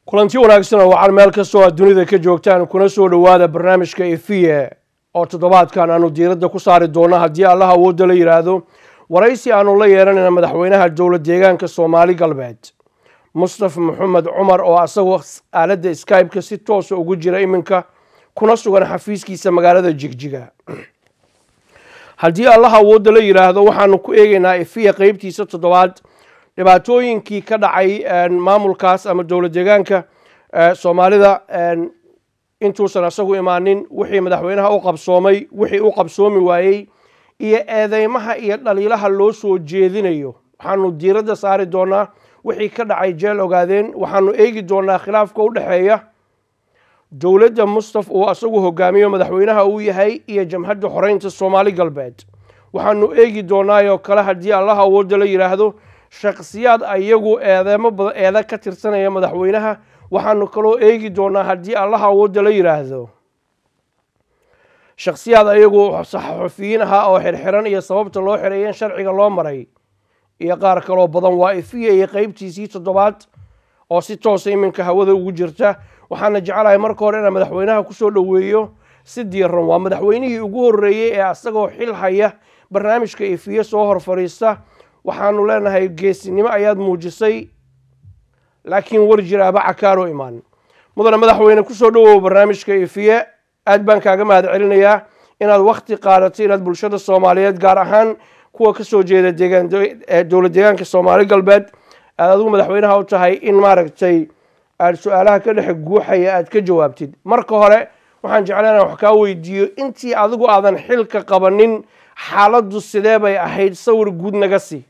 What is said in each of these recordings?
kulanti wanaagsan oo waxaan meel kastoo aad dunida ka joogtaan kuna soo dhowaada barnaamijka efiye oo toddobaadkan aanu diiradda ku saari doono haddii allah awoodda la yidhaahdo waraysi aanu la yeeranayna madaxweynaha dowla deegaanka soomaali galbeed mustafa maxamed cumar oo asagoo aaladda skybe-ka si toosa ugu jira iminka kuna sugan xafiiskiisa magaalada jigjiga haddii allah awoodda la yidhaahdo waxaanu ku eegeynaa efiya qeybtiisa toddobaad dhibaatooyinkii ka dhacay maamulkaas ama dowla deegaanka soomaalida intuusan asagu imaanin wixii madaxweynaha u qabsoomay wixii u qabsoomi waayey iyo eedeymaha iyo dhaliilaha loo soo jeedinayo waxaanu diiradda saari doonaa wixii ka dhacay jeel ogaadeen waxaanu eegi doonaa khilaafka u dhexeeya dowladda mustaf uu asagu hogaamiyo madaxweynaha uu yahay iyo jamhadda xoreynta soomaali galbeed waxaanu eegi doonaayoo kale haddii allah awoodda la yidhaahdo shakhsiyaad ayagu eedeemo badan eeda ka tirsanaya madaxweynaha waxaanu kaloo eegi doonaa haddii allah awoodda la yidhaahdo shakhsiyaad ayagu saxafiyiin ahaa oo xirxiran iyo sababta loo xireeyeen sharciga loo maray iyo qaar kaloo badan waa ifiya iyo qeybtiisii toddobaad oo si toosa iminka hawada ugu jirta waxaana jecelahay marka hore inaan madaxweynaha kusoo dhoweeyo si diiran waa madaxweynihii ugu horreeyey ee asagoo xil haya barnaamijka ifiye soo hor fadhiista waxaanu leenahay geesinimo ayaad muujisay laakiin war jiraaba cakaaroo imaan mudane madaxweyne kusoo dhowow barnaamijka ifiye aad baan kaaga mahad celinayaa inaad wakti qaadato inaad bulshada soomaaliyeed gaar ahaan kuwa kasoo jeeda dowla deegaanka soomaali galbeed aad adigu madaxweynaha u tahay in maaragtay aad su-aalaha ka dhexe guuxaya aad ka jawaabtid marka hore waxaan jeclaa inaan wax kaa weydiiyo intii adigu aadan xilka qabanin xaaladdu sidee bay ahayd sawir guud naga sii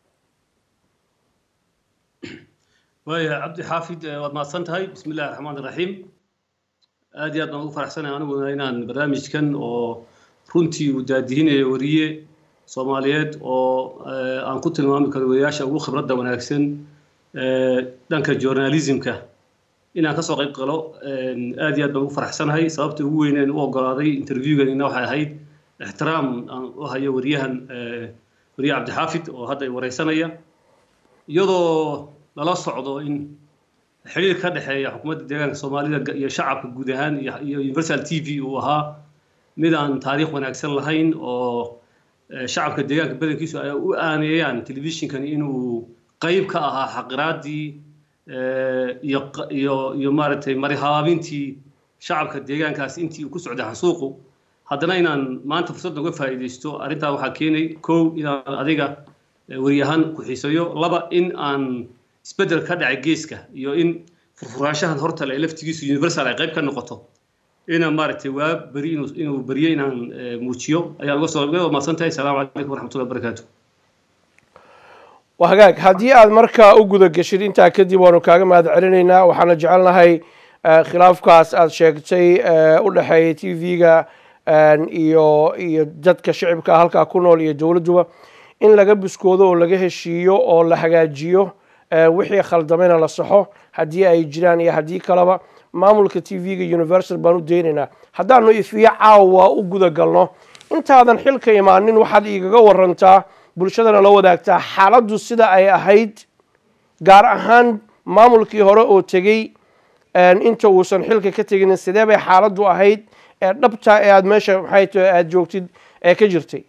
waaya cabdi xaafid waad mahadsan tahay bismi illahi raxmaan iraxiim aad iyo aad baan ugu faraxsanahay aniguna inaan barnaamijkan oo runtii uu daadihinayo wariye soomaaliyeed oo aan ku tilmaami karo wariyaasha ugu khibradda wanaagsan dhanka journalismka inaan kasoo qayb galo aad iyo aad baan ugu faraxsanahay sababta ugu weyneen u ogolaaday interviewganina waxay ahayd ixtiraam aan u hayo wariyahan wariye cabdixaafid oo hadda wareysanaya iyadoo lala socdo in xiriir ka dhexeeya xukuumadda deegaanka soomaalida iyo shacabka guud ahaan iyo universal t v uu ahaa mid aan taariikh wanaagsan lahayn oo shacabka deegaanka badankiisu ay u aaneeyaan telefishinkan inuu qayb ka ahaa xaqiraadii iyo iyo iyo maaragtay marihaabintii shacabka deegaankaas intii uu ku socday xasuuqu haddana inaan maanta fursad uga faa'iidaysto arrintaa waxaa keenay kow inaan adiga wariyahaan ku xiisayo laba in aan isbeddel ka dhacay geeska iyo in furfuraanshahan hortale ee laftigiisu universal ay qayb ka noqoto inaan maaragtay waa beri inuu inuu beriyo inaan muujiyo ayaan uga soo uga mahadsan tahay asalaamu calaykum waraxmatullahi wabarakaatu waa hagaag haddii aad markaa u guda geshid intaa kadib waanu kaaga mahad celinaynaa waxaana jecelnahay khilaafkaas aad sheegtay u dhexeeya t v-ga iyo iyo dadka shicibka halkaa ku nool iyo dowladduba in laga buskoodo oo laga heshiiyo oo la hagaajiyo wixii khaldamayna la saxo haddii ay jiraan iyo haddii kaleba maamulka t v-ga universal baan u daynaynaa haddaanu ifiyo caawa u guda galno intaadan xilka imaanin waxaad igaga warantaa bulshadana la wadaagtaa xaaladdu sida ay ahayd gaar ahaan maamulkii hore oo tegey inta uusan xilka ka teginin sidee bay xaaladdu ahayd ee dhabta ee aada meesha maxay tahay aada joogtid ee ka jirtay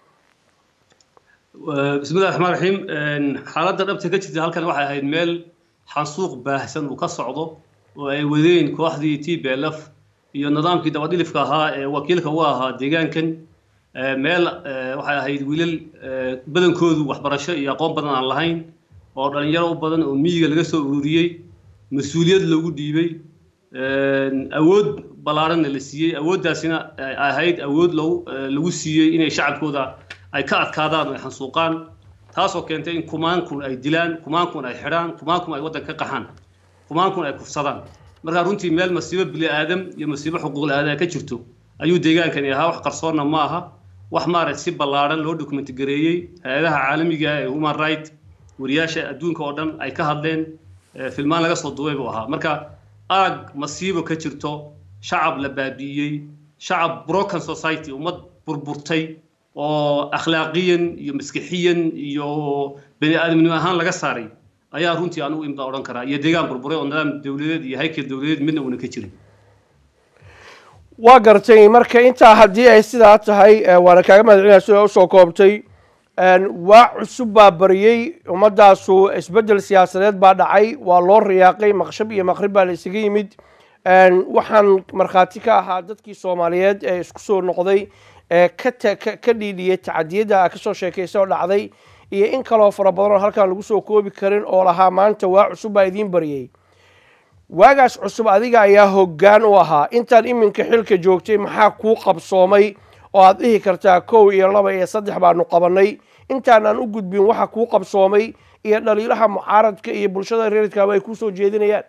bismillahi raxmaan raxiim xaaladda dhabta ka jirta halkan waxay ahayd meel xansuuq baahsan uu ka socdo oo ay wadeen kooxdii t b l f iyo nidaamkii dabadhilifka ahaa ee wakiilka u ahaa deegaankan meel waxay ahayd wiilal badankoodu waxbarasho iyo aqoon badan aan lahayn oo dhalinyaro u badan oo miyiga laga soo ururiyey mas-uuliyad loogu dhiibay awood ballaaranna la siiyey awooddaasina ahayd awood lagu lagu siiyey inay shacabkooda ay ka adkaadaan oo ay xansuuqaan taasoo keentay in kumaankun ay dilaan kumaankun ay xidhaan kumaankun ay waddanka ka qaxaan kumaankun ay kufsadaan markaa runtii meel masiibo bili aadam iyo masiibo xuquuqul aadam ka jirto ayuu deegaankani ahaa wax qarsoonna ma aha wax maaragta si ballaaran loo dokumenti gareeyey hay-adaha caalamiga ee human right wariyaasha adduunka oo dhan ay ka hadleen filmaan laga soo duubay buu ahaa marka aag masiibo ka jirto shacab la baabi'iyey shacab broken society ummad burburtay oo akhlaaqiyan iyo maskixiyan iyo bani aadamnimo ahaan laga saaray ayaa runtii anugu imda odhan karaa iyo deegaan burburay oo nidaam dowladeed iyo haykel dowladeed midna uuna ka jirin waa gartay marka intaa haddii ay sidaa tahay waana kaaga mahadcelinaya sida usoo koobtay waa cusub baa bariyey ummadaasu isbeddel siyaasadeed baa dhacay waa loo riyaaqay maqshab iyo maqrib baa la isaga yimid waxaan markhaati ka ahaa dadkii soomaaliyeed ee isku soo noqday ee ka ka dhiidhiyay tacadiyadda a kasoo sheekaysa oo dhacday iyo in kaloo fara badan oo halkaan lagu soo koobi karin oo lahaa maanta waa cusub baa idiin bariyey waagaas cusub adiga ayaa hoggaan u ahaa intaan iminka xilka joogtay maxaa kuu qabsoomay oo aad dhihi kartaa kow iyo laba iyo saddex baanu qabannay intaanaan u gudbin waxa kuu qabsoomay iyo dhaliilaha mucaaradka iyo bulshada reerkaaba ay kusoo jeedinayaan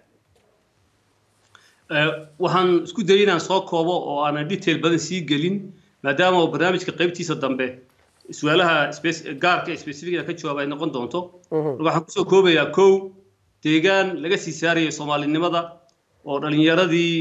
waxaan isku dayay inaan soo koobo oo aanan detail badan sii gelin maadaama oo barnaamijka qaybtiisa dambe su-aalaha gaarka specifica ka jawaab ay noqon doonto waxaan kusoo koobayaa kow deegaan laga sii saarayay soomaalinimada oo dhalinyaradii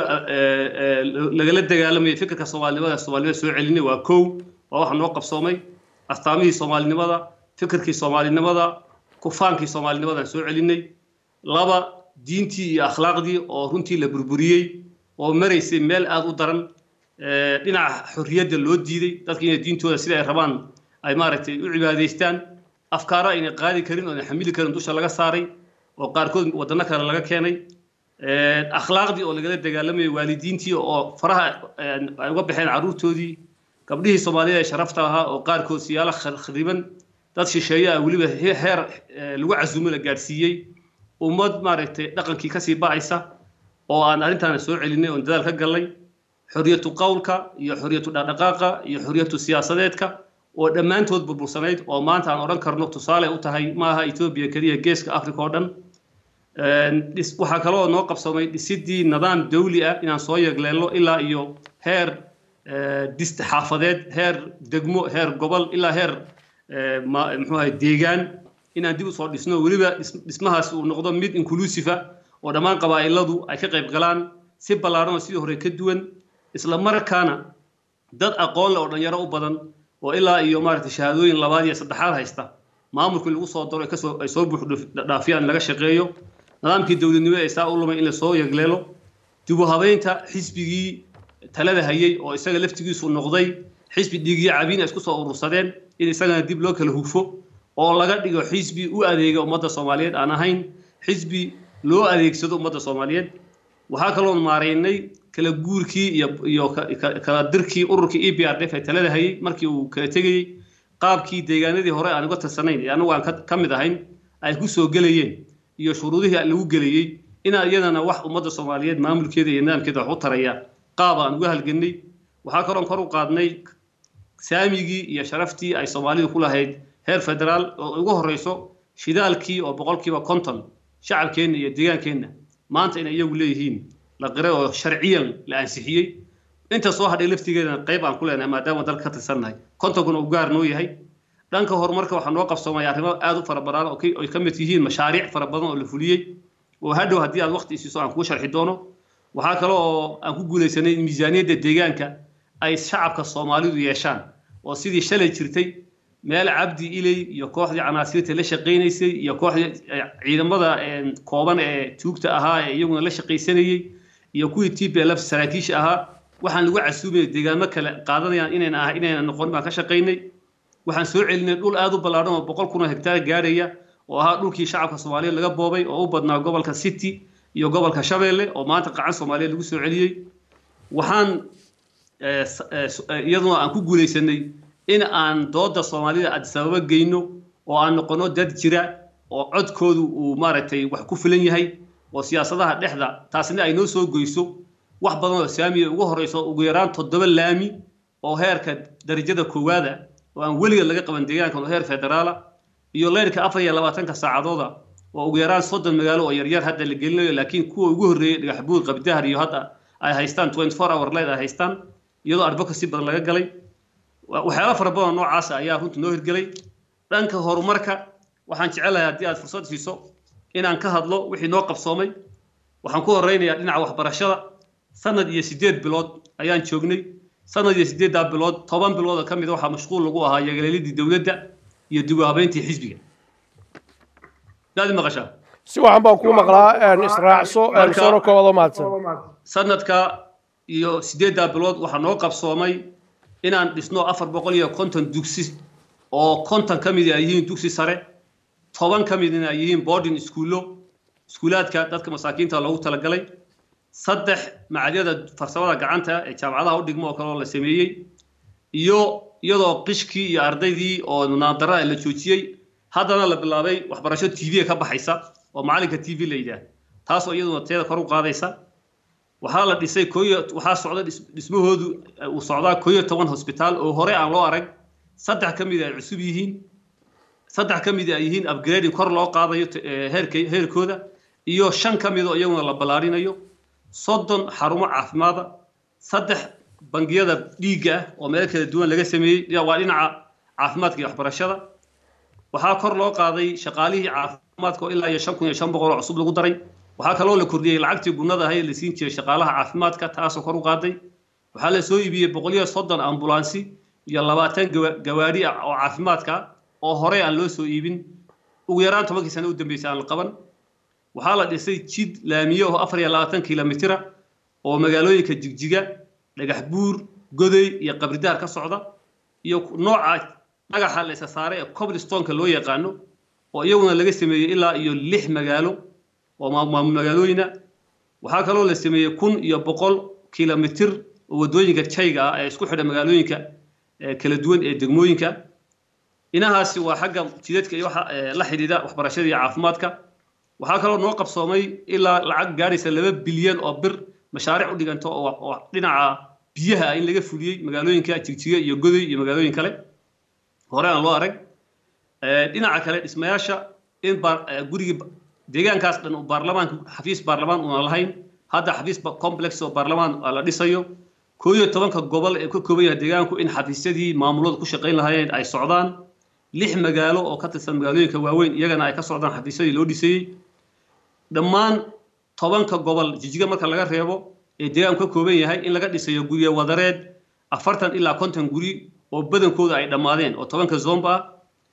lagala dagaalamayay fikirka soomaalinimada soomaalinimada soo celinay waa kow waa waxa noo qabsoomay astaamihii soomaalinimada fikirkii soomaalinimada kufaankii soomaalinimadaan soo celinay laba diintii iyo akhlaaqdii oo runtii la burburiyey oo maraysay meel aada u daran dhinaca xorriyadda loo diiday dadka inay diintooda sida ay rabaan ay maaragtay u cibaadaystaan afkaara aynay qaadi karin oo aynay xamili karin dusha laga saaray oo qaarkood waddanno kale laga keenay akhlaaqdii oo lagala dagaalamayay waalidiintii oo faraha ay uga baxeen carruurtoodii gabdhihii soomaaliyada ee sharafta ahaa oo qaarkood siyaalo khariban dad shisheeye ah weliba heer lagu casuumo la gaadhsiiyey ummad maaragtay dhaqankii kasii ba'aysa oo aan arrintaana soo celinay oon dadaal ka gallay xorriyatu qowlka iyo xorriyatu dhaqdhaqaaqa iyo xorriyatu siyaasadeedka oo dhammaantood burbursanayd oo maanta aan odhan karno tusaale u tahay maaha etoobiya keliya geeska africa oo dhan waxaa kaloo noo qabsamay dhisidii nidaam dawli ah inaan soo yegleelno ilaa iyo heer dist xaafadeed heer degmo heer gobol ilaa heer muxuu ahay deegaan inaan dib usoo dhisno weliba dhismahaas uu noqdo mid inclusive oo dhammaan qabaa'iladu ay ka qayb galaan si ballaaran oo sidii hore ka duwan isla markaana dad aqoon leh oo dhalinyaro u badan oo ilaa iyo maaragtay shahaadooyin labaad iyo saddexaad haysta maamulkii lagu soo daro kasoo ay soo buux dhaafiyaan laga shaqeeyo nidaamkii dowladnimo ee saa u lumay in la soo yegleelo dib u habeynta xisbigii talada hayay oo isaga laftigiisu noqday xisbi dhiigyo cabiin ay isku soo urursadeen in isagana dib loo kala hufo oo laga dhigo xisbi u adeega ummadda soomaaliyeed aan ahayn xisbi loo adeegsado ummadda soomaaliyeed waxaa kaloon maaraynay kala guurkii iyo iyo kala dirkii ururkii e b r d f ee talada hayay markii uu kala tegayey qaabkii deegaanadii hore aan uga tirsanayn ee anagu aan ka mid ahayn ay ku soo gelayeen iyo shuruudihii lagu gelayey inaan iyadana wax ummadda soomaaliyeed maamulkeeda iyo nidaamkeeda wax u taraya qaab aan uga halgannay waxaa kaloon kor u qaadnay saamigii iyo sharaftii ay soomaalidu ku lahayd heer federaal oo ugu horreyso shidaalkii oo boqolkiiba konton shacabkeenna iyo deegaankeenna maanta inay iyagu leeyihiin la qiray oo sharciyan la ansixiyey inta soo hadhay laftigeedana qayb aan ku leenahay maadaama dalka ka tirsannahay kontonkuna uu gaar noo yahay dhanka horumarka waxaa noo qabsoomay arrimo aad u fara badan oo ay ka mid yihiin mashaariic fara badan oo la fuliyey oo hadhow haddii aad waqti isiiso aan kuu sharxi doono waxaa kale oo aan ku guulaysanay in miisaaniyadda deegaanka ay shacabka soomaalidu yeeshaan oo sidii shalay jirtay meel cabdi iley iyo kooxdii canaasiirta la shaqaynaysay iyo kooxdii ciidamada kooban ee tuugta ahaa ee iyaguna la shaqaysanayey iyo kuwii t p lf saraakiisha ahaa waxaan lagu casuumayay deegaamo kale qaadanayaan inayna ah inayna noqon baan ka shaqaynay waxaan soo celinay dhul aad u ballaadhan oo boqol kun oo hektaar gaaraya oo ahaa dhulkii shacabka soomaaliyeed laga boobay oo u badnaa gobolka city iyo gobolka shabeelle oo maanta qacan soomaaliyeed lagu soo celiyey waxaan iyaduna aan ku guulaysanay in aan dooda soomaalida adisababa geyno oo aan noqono dad jira oo codkoodu uu maaragtay wax ku filan yahay oo siyaasadaha dhexda taasina ay noo soo goyso wax badan oo saamiya ugu horeyso ugu yaraan toddoba laami oo heerka darajada koowaada oo aan weliga laga qaban deegaankan oo heer federaala iyo leyrka afar iyo labaatanka saacadooda oo ugu yaraan soddon magaalo oo yaryar hadda la gelinayo laakiin kuwa ugu horreeyey dhagaxbuur qabdahar iyo hadda ay haystaan twenty four hour light ay haystaan iyadoo advocacy badan laga galay waxyaala fara badan noocaasa ayaa runtii noo hirgelay dhanka horumarka waxaan jecelahay haddii aad fursad siiso inaan ka hadlo wixii noo qabsoomay waxaan ku horeynayaa dhinaca waxbarashada sanad iyo siddeed bilood ayaan joognay sanad iyo siddeeddaa bilood toban bilood oo ka mid a waxaa mashquul lagu ahaa yagaleelidii dowladda iyo dib u habeyntii xisbiga daadi maqashaa si waxan baan kuu maqlaa israacso soona koobado mahadsan sanadka iyo sideeddaa bilood waxaa noo qabsoomay inaan dhisno afar boqol iyo konton dugsi oo konton ka midi ay yihiin dugsi sare toban ka midina ay yihiin boarding iskuullo iskuulaadka dadka masaakiinta loogu talagalay saddex macadyada farsamada gacanta ee jaamacadaha u dhigmo oo kale oo la sameeyey iyo iyadoo qishkii iyo ardaydii oo naandarada la joojiyey haddana la bilaabay waxbarasho t v ka baxaysa oo macalinka t v la yidhaah taasoo iyaduna teeda kor u qaadaysa waxaa la dhisay koyo waxaa socda dhismahoodu uu socdaa koo iyo toban hosbitaal oo hore aan loo arag saddex ka mid ay cusub yihiin saddex ka mid ay yihiin upgrading kor loo qaadayo heerka heerkooda iyo shan ka mid oo iyaguna la ballaarinayo soddon xarumo caafimaada saddex bangiyada dhiigga ah oo meelo kala duwan laga sameeyey waa dhinaca caafimaadka iyo waxbarashada waxaa kor loo qaaday shaqaalihii caafimaadka oo ilaa iyo shan kun iyo shan boqol oo cusub lagu daray waxaa kaloo la kordhiyey lacagtii gunnada ahay la siin jiray shaqaalaha caafimaadka taasoo kor u qaaday waxaa la soo iibiyey boqol iyo soddon ambulansi iyo labaatan gawaari ah oo caafimaadka oo horey aan loo soo iibin ugu yaraan tobankii sano u dambeysay aan la qaban waxaa la dhisay jid laamiye oo afar iyo labaatan kilomitira oo magaalooyinka jigjiga dhagax buur goday iyo qabridaar ka socda iyo nooca dhagaxa la isa saaray ee coblistonka loo yaqaano oo iyaguna laga sameeyey ilaa iyo lix magaalo oo maamul magaalooyina waxaa kaloo la sameeyey kun iyo boqol kilomitir oo waddooyinka jayga ah ee isku xidha magaalooyinka kala duwan ee degmooyinka inahaasi waa xagga jidadka iyo waxa la xidhiidha waxbarashada iyo caafimaadka waxaa kaloo noo qabsoomay ilaa lacag gaadhaysa laba bilyan oo bir mashaariic u dhiganto oo dhinaca biyaha in laga fuliyey magaalooyinka jigjiga iyo godoy iyo magaalooyin kale hore aan loo arag dhinaca kale dhismayaasha in gurigii deegaankaas dhan uu baarlamaanka xafiis baarlamaan una lahayn hadda xafiis complex oo baarlamaan la dhisayo koo iyo tobanka gobol ee ka kooban yahay deegaanku in xafiisyadii maamuladu ku shaqayn lahaayeen ay socdaan lix magaalo oo ka tirsan magaalooyinka waaweyn iyagana ay ka socdaan xafiisyadii loo dhisayey dhammaan tobanka gobol jijiga marka laga reebo ee deegaanku ka kooban yahay in laga dhisayo guryo wadareed afartan ilaa konton guri oo badankooda ay dhammaadeen oo tobanka zomba ah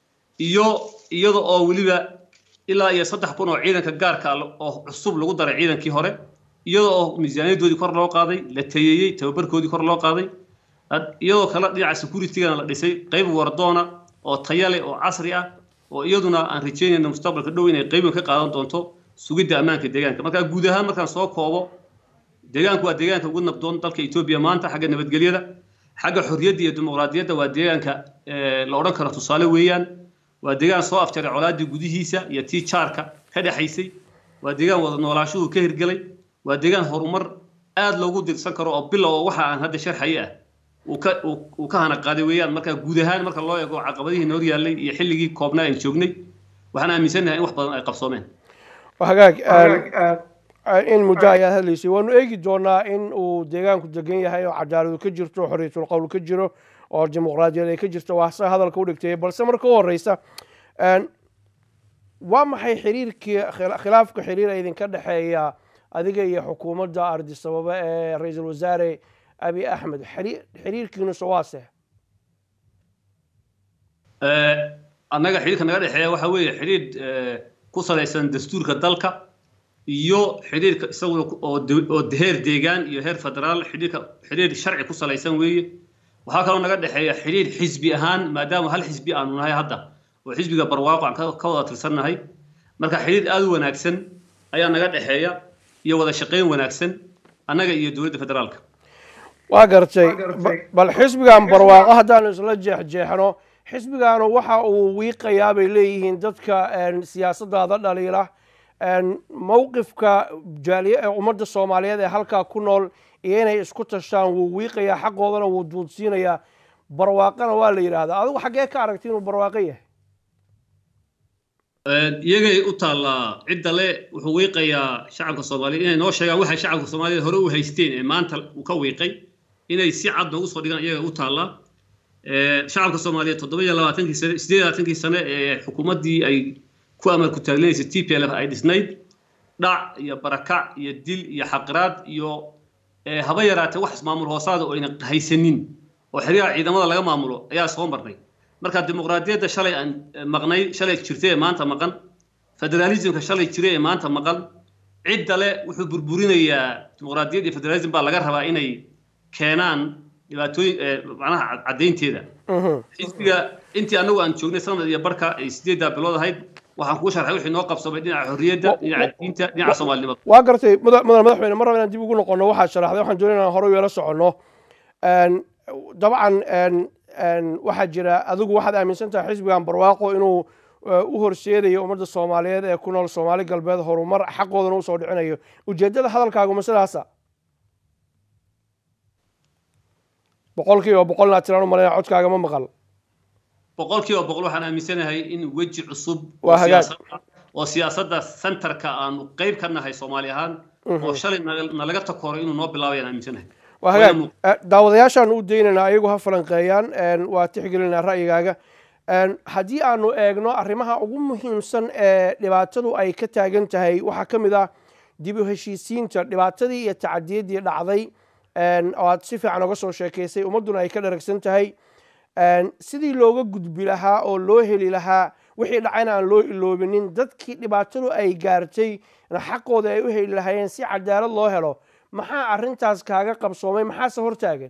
iyo iyada oo weliba ilaa iyo saddex kun oo ciidanka gaarka oo cusub lagu daray ciidankii hore iyada oo miisaaniyadoodii kor loo qaaday la tayeeyey tababarkoodii kor loo qaaday iyadoo kale dhinaca securitygana la dhisay qayb wardoona oo taya leh oo casri ah oo iyaduna aan rajeynayna mustaqbalka dhow inay qaybin ka qaadan doonto sugidda ammaanka deegaanka marka guud ahaan markaan soo koobo deegaanku waa deegaanka ugu nabdoon dalka etoobiya maanta xagga nabadgelyada xagga xorriyadda iyo dimuqraadiyadda waa deegaanka la odhan karo tusaale weeyaan waa deegaan soo afjaray colaadii gudihiisa iyo tii jaarka ka dhexaysay waa deegaan wada noolaashuhu ka hirgelay waa deegaan horumar aad loogu dirsan karo oo bilow oo waxa aan hadda sharxaye ah uu ka hana qaaday weeyaan marka guud ahaan marka loo eego caqabadihii noor yaallay iyo xilligii koobnaa aan joognay waxaan aaminsannahay in wax badan ay qabsoomeen hagaag in muddo ayaad hadlaysay waanu eegi doonaa in uu deegaanku degan yahay oo cadaaladu ka jirto oo xorriyatul qowl ka jiro oo dimuqraadiyad ay ka jirto waa se hadalka u dhigtay balse marka u horeysa waa maxay xiriirkii khilaafka xiriir idinka dhexeeya adiga iyo xukuumadda ardisababa ee ra-iisul wasaare abi axmed xiriirkiinusa waase annaga xiriirka naga dhexeeya waxa weeye xiriir ku salaysan dastuurka dalka iyo xiriirka isaguna oo heer deegaan iyo heer federaal xiriirka xiriir sharci ku salaysan weeye waxaa kaloo naga dhexeeya xiriir xisbi ahaan maadaama hal xisbi aanu nahay hadda oo xisbiga barwaaqo aan ka wada tirsannahay marka xiriir aada u wanaagsan ayaa naga dhexeeya iyo wada shaqayn wanaagsan annaga iyo dowladda federaalka waa gartay bal xisbigan barwaaqo haddaanu isla jeexjeexno xisbigaanu waxa uu wiiqayaa bay leeyihiin dadka siyaasadaada dhaliila mowqifka jaaliye ee ummadda soomaaliyeed ee halkaa ku nool iyo inay isku tashaan wuu wiiqayaa xaqoodana wuu duudsiinayaa barwaaqana waa la yidhaahdaa adigu xaggee ka aragti inuu barwaaqo yahay iyagay u taallaa cidda le wuxuu wiiqayaa shacabka soomaaliyeed inay noo sheegaan waxay shacabka soomaaliyeed hore u haysteen ee maanta uu ka wiiqay inay si cad noogu soo dhigaan iyaga u taallaa shacabka soomaaliyeed toddoba iyo labaatankii sane sideed labaatankii sane ee xukuumaddii ay ku amar ku taaglinaysa t p l f ay dhisnayd dhac iyo barakac iyo dil iyo xaqiraad iyo haba yaraatee wax ismaamul hoosaada oo ayna haysanin oo xiriyaha ciidamada laga maamulo ayaa soo marnay marka dimuqraadiyadda shalay aan maqnay shalay jirtay ee maanta maqan federalismka shalay jira ee maanta maqan cidda le wuxuu burburinayaa dimuqraadiyad iyo federalism baa laga rabaa inay keenaan dhibaatooyin macnaha caddaynteeda xisbiga intii annagu aan joognay sanad iyo barka ay sideeddaa bilood ahayd waxaan kuu sharxay wixii noo qabsamay dhinaca xorriyadda dhinaca diinta dhinaca soomaalinimada waa gartay mudan madaxweyne mar raba inaan dib ugu noqono waxaad sharaxday waxaan doonay inaan hore yeelo soconno dabcan waxaa jira adigu waxaad aaminsan tahay xisbigan barwaaqo inuu u horseedayo ummadda soomaaliyeed ee ku nool soomaali galbeed horumar xaqoodana usoo dhicinayo ujeeddada hadalkaagu ma sidaasa boqolkiiba boqolna tiraan u malayna codkaaga ma maqal boqolkiiba boqol waxaan aaminsanahay in weji cusub Waa hagaag. oo siyaasadda centerka aanu qayb ka nahay soomaali ahaan oo shalay naga- nalaga takooro inuu noo bilaabayaan aaminsanahay waa hagaag Eh, daawadayaashaan u daynaynaa ayagu ha falanqeeyaan een, waa tixgelinaa ra'yigaaga Een, haddii aanu eegno arrimaha ugu muhiimsan ee dhibaatadu ay ka taagan tahay waxaa ka mid ah dib u heshiisiinta dhibaatadii iyo tacadiyaddii dhacday een, oo aad si fiican uga soo sheekaysay ummadduna ay ka dharagsan tahay Een, sidii looga gudbi lahaa oo loo heli lahaa wixii dhacayna aan loo iloobinin dadkii dhibaatadu ay gaartay na xaqooda ay u heli lahaayeen si cadaalad loo helo maxaa arrintaas kaaga qabsoomay maxaase hortaagan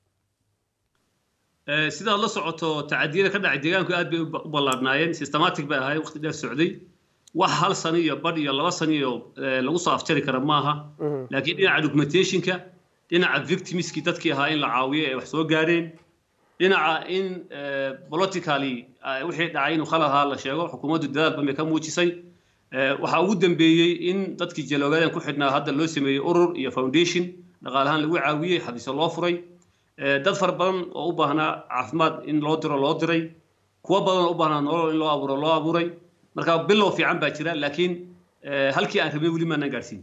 Eh, sidaad la socoto tacadiyada ka dhacay deegaanku aad bay u ba- u ballaadhnaayeen systematic bay ahaayeen waqti dheer socday wax hal sano iyo badh iyo laba sano iyo eh, lagu soo afjari kara maaha laakiin dhinaca documentationka dhinaca victimskii dadkii ahaa in la caawiyo ee wax soo gaareen dhinaca in eh, politically eh, wixii dhacay inuu khalad ahaa la sheego xukuumaddu dadaal badan bay ka muujisay Eh, waxaa ugu dambeeyey in dadkii jaloogadan ku xidhnaa hadda loo sameeyey urur iyo foundation dhaqaalahaan lagu caawiyey xafiisyo loo furay Eh, dad fara badan oo u baahnaa caafimaad in loo diro loo diray kuwo badan oo u baahnaa nolol in loo abuuro loo abuuray marka bilow fiican baa jira laakiin eh, halkii aan rabay weli maanaan gaarsiin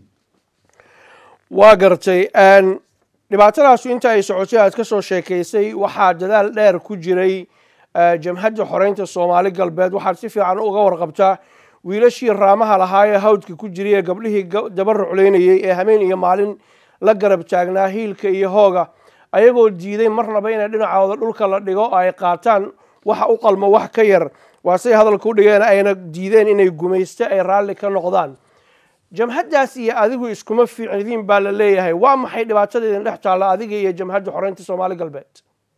waa gartay Een, dhibaatadaasu inta ay socotay aad ka soo sheekaysay waxaa dadaal dheer ku jiray eh, jamhadda xoreynta soomaali galbeed waxaad si fiican uga warqabtaa wiilashii raamaha lahaa ee hawdka ku jiray ee gabdhihii ga- daba ruclaynayey ee habeen iyo maalin la garab taagnaa hiilka iyo hooga ayagoo diiday marnaba inay dhinacooda dhulka la dhigo oo ay qaataan waxa u qalmo wax ka yar waa say hadalka u dhigeen ayna diideen inay gumaysto ay raalli ka noqdaan jamhaddaas iyo adigu iskuma fiicnidiin baa la leeyahay waa maxay dhibaatada idin dhex taalla adiga iyo jamhadda xoreynta soomaali galbeed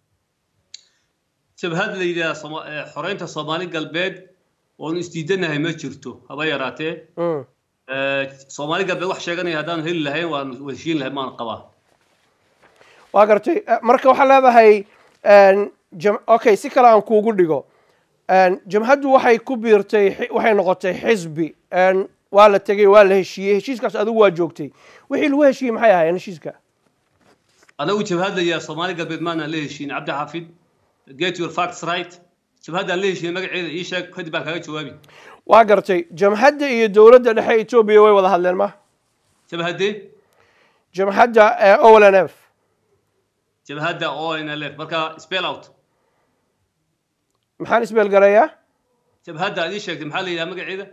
jabhad la yidhaha Soma- eh, xoreynta soomaali galbeed oonu isdiidanahay ma jirto haba yaraatee Mm. Eh, soomaali galbeed wax sheeganaya haddaanu heli lahayn waanu heshiin lahayn maan qabaa waa gartay Eh, marka waxaa leedahay een, jam- okay si kale aan kuugu dhigo Een, jamhaddu waxay ku biirtay xi- waxay noqotay xisbi Een, waa la tegey waa la heshiiyey heshiiskaas adigu waa joogtay wixii lagu heshiiyey maxay ahaayeen heshiiska anagu jabhadaya soomaali galbeed maanaan la heshiin cabdi xaafid get your facts right jabhaddaan la heshiin magaceeda ii sheeg kadib baan kaaga jawaabi waa gartay jamhadda iyo dowladda dhexe etoobiya way wada hadleen ma jabhadee jamhadda ee o l n f jabhadda onlf marka spell out maxaan isbeelgarayaa jabhadda aad ii sheegtay maxaa la yidhaha magaceeda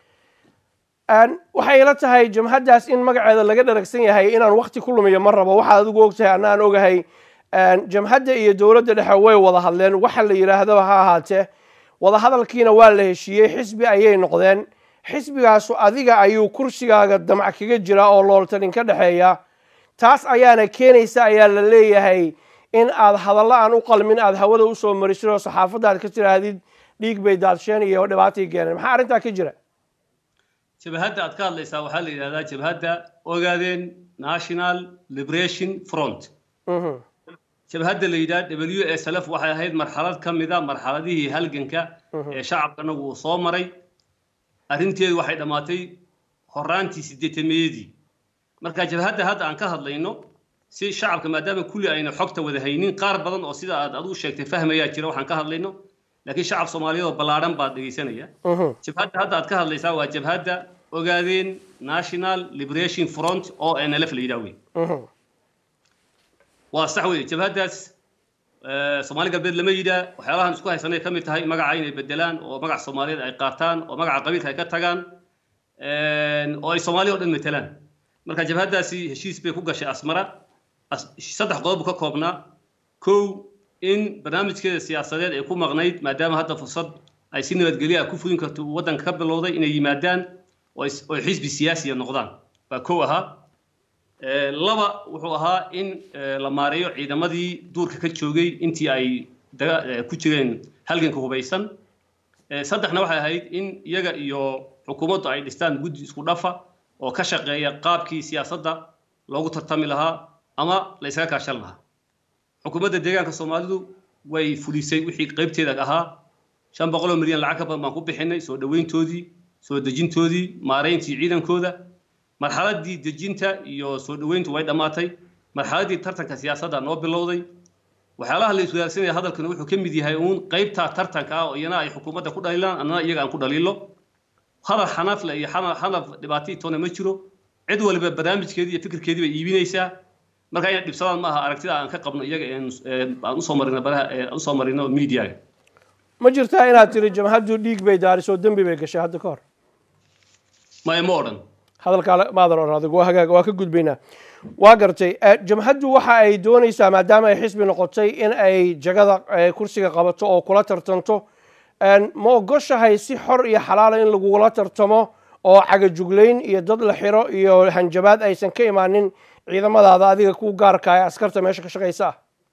Een, waxay ila tahay jamhaddaas in magaceeda laga dharagsan yahay inaan wakti ku lumiyo ma rabo waxaad adigu ogtahay anna aan ogahay Een, jamhadda iyo dowladda dhexe way wada hadleen waxa la yidhaahdaba ha ahaatee wada hadalkiina waa la heshiiyey xisbi ayay noqdeen xisbigaasu adiga ayuu kursigaaga damac kaga jira oo looltanin ka dhexeeya taas ayaana keenaysa ayaa la leeyahay in aad hadallo aan u qalmin aad hawada usoo marisid oo saxaafadda aad ka tidhaahdid dhiig bay daadsheen iyo dhibaatay keeneen maxaa arrintaa ka jira jabhadda aad ka hadlaysaa waxaa la yidhahdaa jabhadda ogaadeen national liberation front Mhm. jabhadda la yidhaha w s l f waxay ahayd marxalad ka mida marxaladihii halganka ee shacabkanagu uu soo maray arrinteedu waxay dhammaatay horaantii sideetameeyadii marka jabhadda hadda aan ka hadlayno si shacabka maadaama kulli ayna xogta wada haynin qaar badan oo sida aad adigu sheegtay fahmayaa jira waxaan ka hadlayno laakiin shacab soomaaliyeed oo ballaadhan baad dhegaysanaya Mhm. jabhadda hadda aad ka hadlaysaa waa jabhadda ogaadeen national liberation front oo nlf la yidhaha wey Mhm. waa sax wey jabhaddaas eh, soomaali galbeed lama yidhaa waxyaalahan isku haysanay ka mid tahay magaca inay bedelaan oo magaca soomaaliyeed ay qaataan oo magaca qabiilka ay ka tagaan een, oo ay soomaaliya oo dhan matelaan marka jabhaddaasi heshiis bay ku gashay asmara As- saddex qodob buu ka koobnaa kow in barnaamijkeeda siyaasadeed ay ku maqnayd maadaama hadda fursad ay si nabadgelyo ah ku fulin karto uu waddanka ka bilowday inay yimaadaan oo xisbi siyaasiya noqdaan baa kow ahaa laba wuxuu ahaa in la maareeyo ciidamadii duurka ka joogay intii ay ku jireen halganka hubaysan saddexna waxay ahayd in iyaga iyo xukuumaddu ay dhistaan guddi isku dhafa oo ka shaqeeya qaabkii siyaasadda loogu tartami lahaa ama la ysaga kaashan lahaa xukuumadda deegaanka soomaalidu way fulisay wixii qaybteeda ahaa shan boqoloo milyan lacag ka badan baan ku bixinay soo dhoweyntoodii soo dejintoodii maarayntii ciidankooda marxaladdii dejinta iyo soo dhoweyntu way dhammaatay marxaladdii tartanka siyaasadda noo bilowday waxyaalaha la iswadaagsanaya hadalkana wuxuu ka mid yahay uun qaybtaa tartanka ah oo iyana ay xukuumadda ku dhaliilaan annana iyaga aan ku dhaliilo hadal xanafle iyo xanaf dhibaatii toona ma jiro cid waliba barnaamijkeedii iyo fikirkeedii bay iibinaysaa marka inay dhibsadaan ma aha aragtida aan ka qabno iyaga aan usoo marino baraha usoo marino miidiyaga ma jirtaa inaad tiri jamhaddu dhiig bay daarisoo dembi bay gashay hadda ka hor maya ma odhan hadalkaa maadan odhan adigu waa hagaag waa ka gudbaynaa waa gartay jamhaddu waxa ay doonaysaa maadaama ay xisbi noqotay in ay jagada kursiga qabato oo kula tartanto ma ogoshahay si xor iyo xalaala in lagugula tartamo oo cagajuglayn iyo dad la xiro iyo hanjabaad aysan ka imaanin ciidamadaada adiga ku gaarka ee askarta meesha ka shaqaysa ah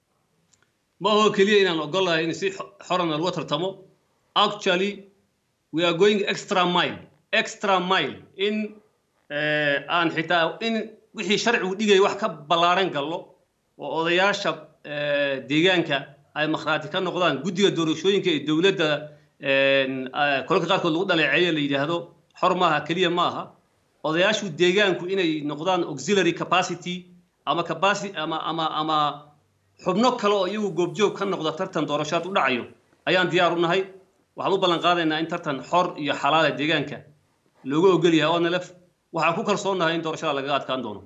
ma aho keliya inaan ogolahay in si xorana lagu tartamo actually we are going extra mile extra mile in aan xitaa in wixii sharcigu dhigaya wax ka ballaaran gallo oo odayaasha deegaanka ay makhraati ka noqdaan guddiga doorashooyinka ee dowladda kolalka qaarkood lagu dhaleeceeyo la yidhaahdo xor maaha keliya ma aha odayaashu deegaanku inay noqdaan auxiliary capacity ama capacity ama ama ama xubno kale oo iyagu goobjoog ka noqda tartan doorashaad u dhacayo ayaan diyaar u nahay waxaan u ballan qaadaynaa in tartan xor iyo xalaala deegaanka looga ogol yahay onlf waxaan ku kalsoonahay in doorashada lagaga adkaan doono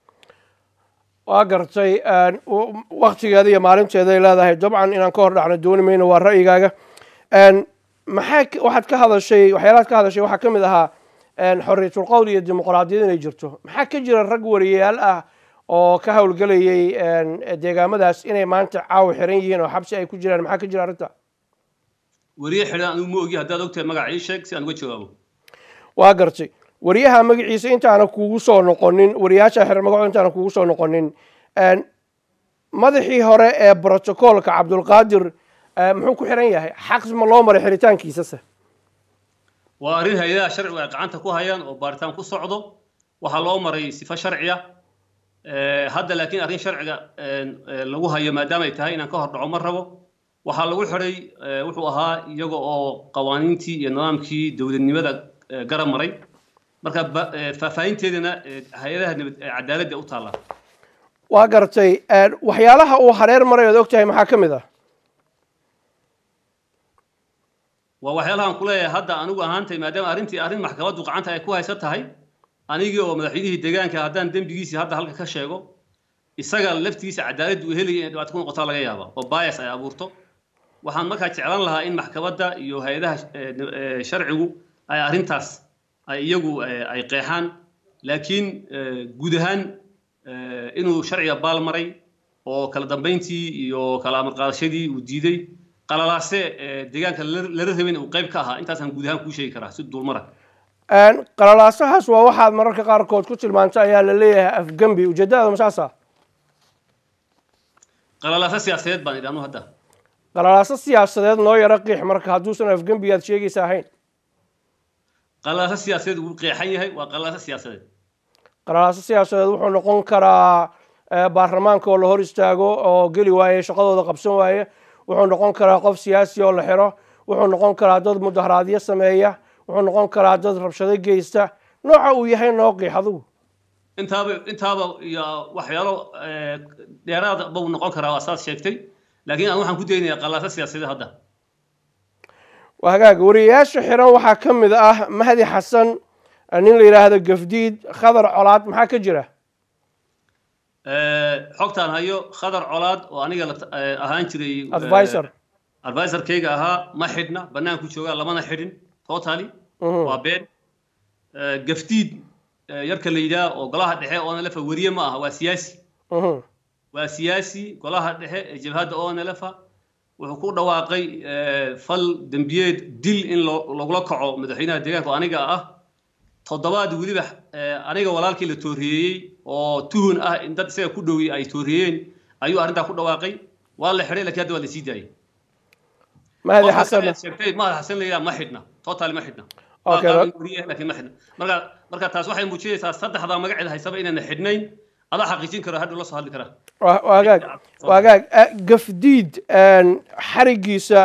waa gartay waktigeeda iyo maalinteeday leedahay dabcan inaan ka hor dhacno dooni mayno waa ra'yigaaga maxaa waxaad ka hadashay waxyaalahaad ka hadashay waxaa ka mid ahaa xorriyatul qowl iyo dimuqraadiyad inay jirto maxaa ka jira rag wariyayaal ah oo ka howlgelayay deegaamadaas inay maanta caawa xiran yihiin oo xabsi ay ku jiraan maxaa ka jira arrinta wariye xidhan anigu ma ogi haddaad ogtahay magaca ii sheeg si aan uga jawaabo waa gartay wariyaha magaciisa intaana kuugu soo noqonin wariyaasha xiran magaco intaana kuugu soo noqonin madaxii hore ee brotocolka cabdulqaadir muxuu ku xiran yahay xaq ma loo maray xiritaankiisase waa arrin hay-adaha sharcigu ay gacanta ku hayaan oo baaritaan ku socdo waxaa loo maray sifo sharciya hadda laakiin arrin sharciga lagu hayo maadaama ay tahay inaan ka hor dhaco ma rabo waxaa lagu xidhay wuxuu ahaa iyaga oo qawaaniintii iyo nidaamkii dowladnimada garab maray marka faahfaahinteedana hay-adaha cadaaladda u taalla waa gartay waxyaalaha uu hareer maray ood og tahay maxaa ka mid ah waa waxyaalahaan ku leeyahay hadda anigu ahaantay maadaama arrintii arrin maxkamaddu gacanta ay ku haysan tahay anigii oo madaxweynihii deegaanka haddaan dembigiisii hadda halka ka sheego isaga laftiisa cadaaladdu uu helaya inay dhibaato ku noqotaa laga yaaba oo bias ay abuurto waxaan markaa jeclan lahaa in maxkamadda iyo hay-adaha sharcigu ay arrintaas ay iyagu ay qeexaan laakiin guud ahaan inuu sharciga baal maray oo kala dambayntii iyo kala amar qaadashadii uu diiday qalalaase deegaanka lala rabin uu qayb ka ahaa intaasaan guud ahaan kuu sheegi karaa si duulmara qalalaasahaas waa waxaad mararka qaarkood ku tilmaantay ayaa la leeyahay afgembi ujeedadaada masaasa qalalaaso siyaasadeed baan idhi anu hadda qalalaaso siyaasadeed noo yaro qiix marka hadduusan afgembi aad sheegaysa ahayn qalalaaso siyaasadeed wuu qeexan yahay waa qalalaaso siyaasadeed qalalaaso siyaasadeed wuxuu noqon karaa baarlamaanka oo la hor istaago oo geli waaye shaqadooda qabsan waaye wuxuu noqon karaa qof siyaasi oo la xiro wuxuu noqon karaa dad mudaharaadyo sameeya wuxuu noqon karaa dad rabshado geysta nooca uu yahay noo qiix adigu intaaba intaaba iyo waxyaalo dheeraada buu noqon karaa waa saas sheegtay laakiin aan waxaan ku daynayaa qalaaso siyaasadeed hadda waa hagaag wariyayaasha xiran waxaa ka mid ah mahdi xasan nin la yidhaahdo gafdiid khadar colaad maxaa ka jira xogtaan hayo khadar colaad oo aniga ahaan jiray advisor advisorkayga ahaa ma xidhna banaanku joogaa lamana xidhin totally waa been gafdiid yarka la yidhaah oo golaha dhexe onlefa weriye ma aha waa siyaasi waa siyaasi golaha dhexe ee jabhadda onlefa wuxuu ku dhawaaqay fal dembiyeed dil in lagula kaco madaxweynaha deegaanka oo aniga ah toddobaad weliba aniga walaalkii la tooriyeeyey oo tuhun ah in dad isaga ku dhowi ay tooriyeen ayuu arrintaa ku dhawaaqay waa la xidhay lakiin hadda waa la sii daayay mahadi xasan sheegtay mahad xasan la yidhaha ma xidhna total ma xidhna laakiin ma xidhna marka marka taas waxay muujinaysaa saddexdaa magaceeda haysaba inayna xidhnayn adaa xaqiijin kara hadhow la soo hadli karaa waagaag waagaag gafdiid xarigiisa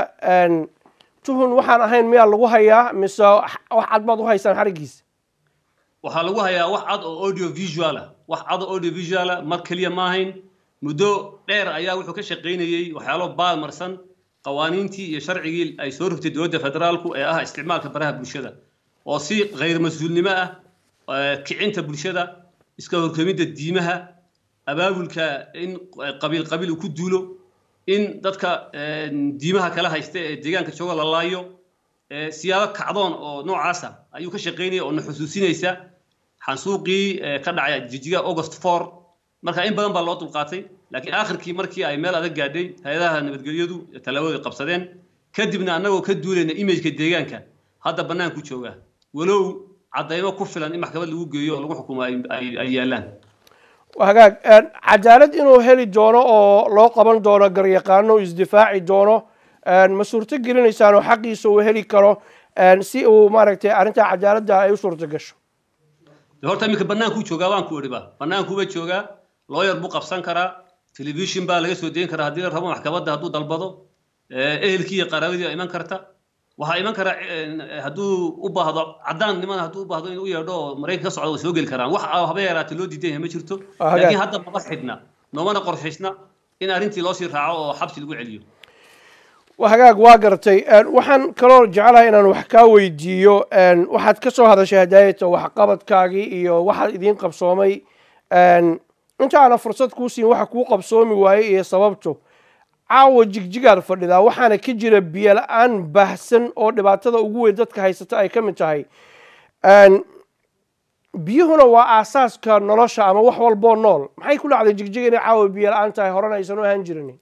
tuhun waxaan ahayn miyaa lagu hayaa mise wax cad baad u haysaan xarigiisa waxaa lagu hayaa wax cad oo audio visual ah wax cad oo audio visual ah mar keliya ma ahayn muddo dheer ayaa wuxuu ka shaqaynayey waxyaalo baalmarsan qawaaniintii iyo sharcigii ay soo rogtay dowladda federaalku ee ah isticmaalka baraha bulshada oo si khayr mas-uulnimo ah kicinta bulshada iska horkamidda diimaha abaabulka in qabiil qabiil uu ku duulo in dadka diimaha kala haysta ee deegaanka jooga la laayo siyaabo kacdoon oo noocaasa ayuu ka shaqaynaya oo na xusuusinaysa xansuuqii ka dhacay jijiga august four marka in badan baa loo dulqaatay laakiin aakhirkii markii ay meel adag gaadhay hay-adaha nabadgelyadu tallaabada qabsadeen kadibna annagoo ka duulayna imageka deegaanka hadda bannaanku jooga walow caddaymo ku filan in maxkamad lagu geeyo oo lagu xukumo ay yaallaan hagaag cadaalad inuu heli doono oo loo qaban doono garyaqaano isdifaaci doono ma suurto gelinaysaan oo xaqiisa uu heli karo si uu maaragtay arrintaa cadaaladda ay u suurto gasho horta iminka bannaankuu joogaa waan ku idhiba bannaankuuba joogaa looyar buu qabsan karaa telefishin baa laga soo deyn karaa haddii la rabo maxkamadda hadduu dalbado ehelkii iyo qaraabadii baa iman karta waxaa iman kara hadduu u baahdo caddaan niman hadduu u baahdo inuu u yeedho oo maraykan ka socda way soo geli karaan wax haba yaraatee loo diidan yahay ma jirto laakiin hadda maba xidhna noomana qorshaysna in arrintii loosii raaco oo xabsi lagu celiyo hagaag waa gartay waxaan kaloo jeclahay inaan wax kaa weydiiyo waxaad ka soo hadashay hadaayata waxqabadkaagii iyo waxaad idiin qabsoomay inta aanan fursad kuu siin waxa kuu qabsoomi waayey iyo sababto caawa jigjigaad fadhidaa waxaana ka jira biyo la-aan baahsan oo dhibaatada ugu weyn dadka haysata ay ka mid tahay biyuhuna waa aasaaska nolosha ama wax walboo nool maxay ku dhacday jigjiga inay caawa biyo la-aan tahay horena aysan u ahaan jirin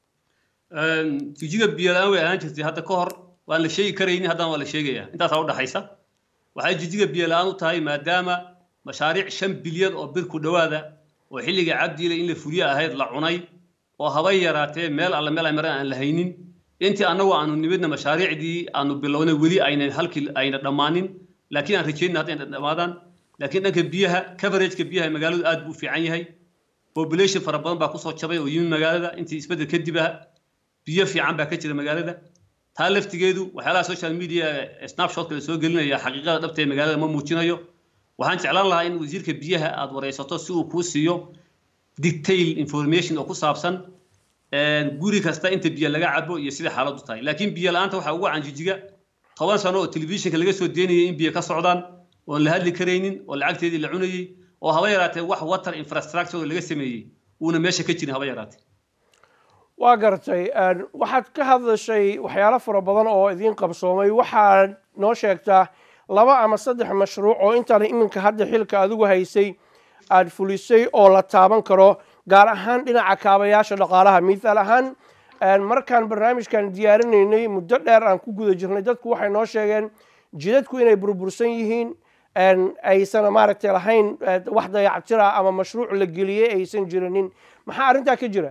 jigjiga biyo la-aan way ahaan jirtay hadda ka hor waan la sheegi karaynin haddana waa la sheegaya intaasaa udhaxaysa waxay jijjiga biyo la-aan u tahay maadaama mashaariic shan bilyan oo bir ku dhowaada oo xilliga cabdiile in la fuliye ahayd la cunay oo habay yaraatee meel alle meel ay maran aan la haynin intii annagu aanu nimidna mashaariicdii aanu bilownay weli aynan halkii ayna dhammaanin laakiin aan rajeynna hadda ayna dhammaadaan laakiin dhanka biyaha coverageka biyaha magaaladu aad buu fiican yahay population fara badan baa kusoo jabay oo yimid magaalada intii isbeddel kadib ah biyo fiican baa ka jira magaalada taa laftigeedu waxyaalaha social media snapshotka la soo gelinaya xaqiiqada dhabta ee magaalada ma muujinayo waxaan jeclaan lahaa in wasiirka biyaha aad wareysato si uu kuu siiyo detail information oo ku saabsan guri kasta inta biyo laga cabo iyo sida xaaladdu tahay laakiin biyo la-aanta waxaa ugu canjijiga toban sano oo telefishinka laga soo deynayay in biyo ka socdaan oon la hadli karaynin oo lacagteedii la cunayey oo haba yaraatee wax water infrastructure laga sameeyey uuna meesha ka jirin haba yaraatee waa gartay waxaad ka hadashay waxyaalo fara badan oo idiin qabsoomay waxaad noo sheegtaa laba ama saddex mashruuc oo intaan iminka hadda xilka adigu haysay aada fulisay oo la taaban karo gaar ahaan dhinaca kaabayaasha dhaqaalaha mithaal ahaan markaan barnaamijkan diyaarinaynay muddo dheer aan ku guda jirnay dadku waxay noo sheegeen jidadku inay burbursan yihiin aysan maaragtay lahayn wax dayactira ama mashruuc la geliyey aysan jirinin maxaa arrintaa ka jira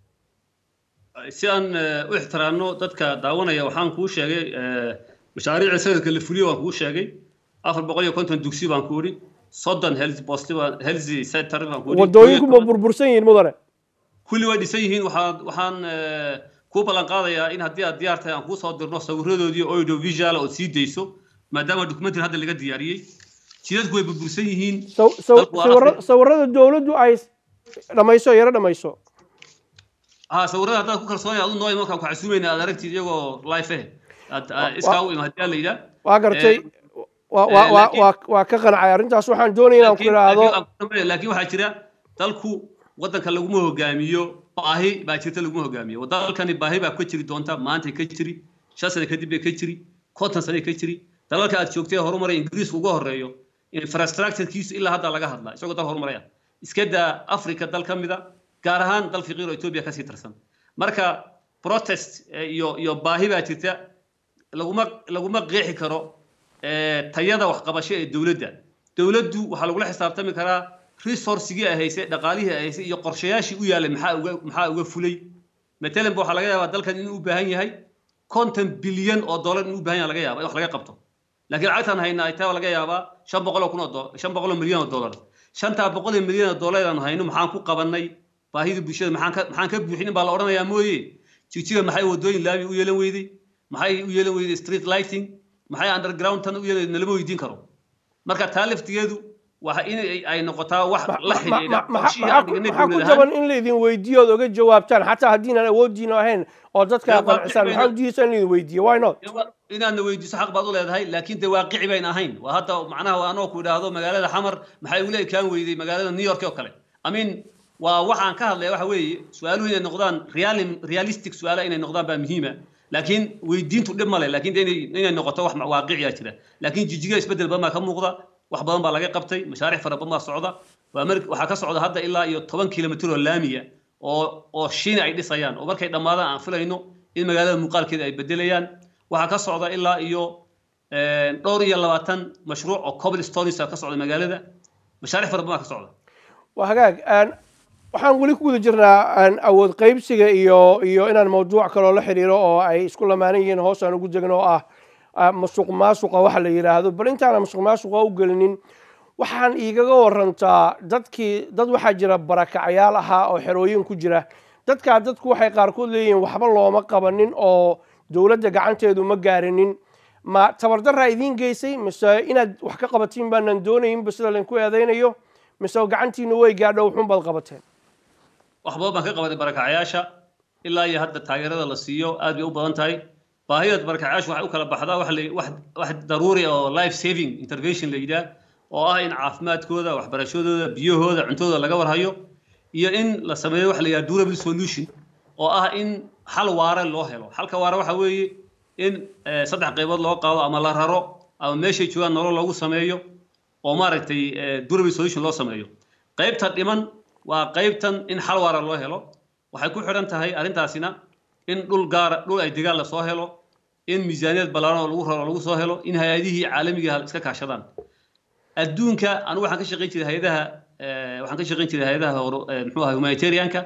si aan u ixtiraamno dadka daawanaya waxaan kuu sheegay mashaariicda sanadka la fuliyo waan kuu sheegay afar boqol iyo konton dugsi baan ku idhi soddon health post health center baan ku idhi wadooyinku ma burbursan yihiin mudane kulli way dhisan yihiin waxaan waxaan kuu ballan qaadayaa in haddii aad diyaar tahay aan kuu soo dirno sawiradoodii audio visual oo sii dayso maadaama documentary hadda laga diyaariyey jidadku way burbursan yihiin sawirada dowladdu ay dhamayso yaro dhamayso ها sawirada haddaad ku kalsoonay adu nooy markaan ku casuumayna aad aragtid iyagoo life eh iskaa u ima haddii la yidhaa waa gartay waa ka qancay arrintaas waxaan doonaya inaan ku idhaahdo laakiin waxaa jira dalku waddanka laguma hogaamiyo baahi baa jirta laguma hogaamiyo dalkani baahi baa ka jiri doonta maantay ka jiri shan sane kadib bay ka jiri konton sane ka jiri dalalka aad joogtay horumaray ingiriisku uga horeeyo infrastructurekiisu ilaa hadda laga hadlaa isagoo dal horumaraya iska daa africa dal ka mida gaar ahaan dal fiqiir oo etoobiya kasii tirsan marka protest iyo iyo baahi baa jirta laguma laguma qeexi karo tayada waxqabasho ee dowladda dowladdu waxaa lagula xisaabtami karaa resourcigii ay haysay dhaqaalihii ay haysay iyo qorshayaashii u yaalay maxaa uga maxaa uga fulay matalan ba waxaa laga yaabaa dalkan inuu u baahan yahay konton bilyan oo dollar inuu u baahan yahay laga yaaba in wax laga qabto laakiin lacagtaan haynaa ay taa laga yaabaa shan boqol oo kun oo dollar shan boqol oo milyan oo dollar shantaa boqol oo milyan oo dollar aan hayno maxaan ku qabannay baahida bulshada maxaan ka maxaan ka buuxin baa la odhanayaa mooye jigjiga maxay wadooyin laami u yeelan weyday maxay u yeelan weyday street lighting maxay underground tan u yeelan nalama weydiin karo marka taa laftigeedu waxa in ay noqotaa wax la xidhiidha maxaa ku jaban in laydin weydiiyo ood oga jawaabtaan xataa haddiinaan awoodiina ahayn oo dadka qancisaan maxaa udiidaysa in laydin weydiiyo why not inaadna weydiiso xaq baad u leedahay laakiin dee waaqici bayn ahayn waa hadda macnaha anoo ku idhaahdo magaalada xamar maxay ugula ekaan weyday magaalada new york oo kale i mean waa waxaan ka hadlaya waxa weeye su-aaluhu inay noqdaan realistic su-aala inay noqdaan baa muhiima laakiin weydiintu dhib male laakiin inay noqoto wax waaqiciya jira laakiin jijiga isbedel badan baa ka muuqda wax badan baa laga qabtay mashaariic fara badan baa socda waxaa ka socda hadda ilaa iyo toban kilomitr oo laamiya oo oo shiina ay dhisayaan oo markay dhammaadaan aan filayno in magaalada muuqaalkeeda ay bedelayaan waxaa ka socda ilaa iyo dhowr iyo labaatan mashruuc oo cobblestones ka socda magaalada mashaariic fara badan baa ka socda waa hagaag waxaan weli ku guda jirnaa awood qaybsiga iyo iyo inaan mawduuc kaloo la xiriiro oo ay isku lamaanan yihiin hoos aan ugu degno oo ah masuq maasuqa waxa la yidhaahdo bal intaana masuq maasuqa u gelinin waxaan iigaga warantaa dadkii dad waxaa jira barakacayaal ahaa oo xerooyin ku jira dadkaa dadku waxay qaarkood leeyihiin waxba looma qabanin oo dowladda gacanteedu ma gaarinin ma tabardaraa idiin geysay mise inaad wax ka qabatiin baanan doonayinba sida laydinku eedaynayo mise gacantiinu way gaadho wuxuun baad qabateen wax badan baan ka qabatay barakacayaasha ilaa iyo hadda taageerada la siiyo aad bay u badan tahay baahida barakacayaashu waxay u kala baxdaa wax wax wax daruuri oo life saving intervention la yidhaah oo ah in caafimaadkooda waxbarashadooda biyahooda cuntadooda laga warhayo iyo in la sameeyo waxa la yidhaha durable solution oo ah in xal waare loo helo xalka waare waxa weeye in saddex qaybood loo qaado ama la raro ama meeshay joogaan nolol loogu sameeyo oo maaragtay durable solution loo sameeyo qaybta dhiman waa qaybtan in xal waara loo helo waxay ku xidhan tahay arrintaasina in dhul gaara dhul ay degaan lasoo helo in miisaaniyad ballaaran oo lagu raro lagu soo helo in hay-adihii caalamiga iska kaashadaan adduunka anigu waxaan ka shaqayn jiray hay-adaha waxaan ka shaqayn jiray hay-adaha muxuu ahay humanitarianka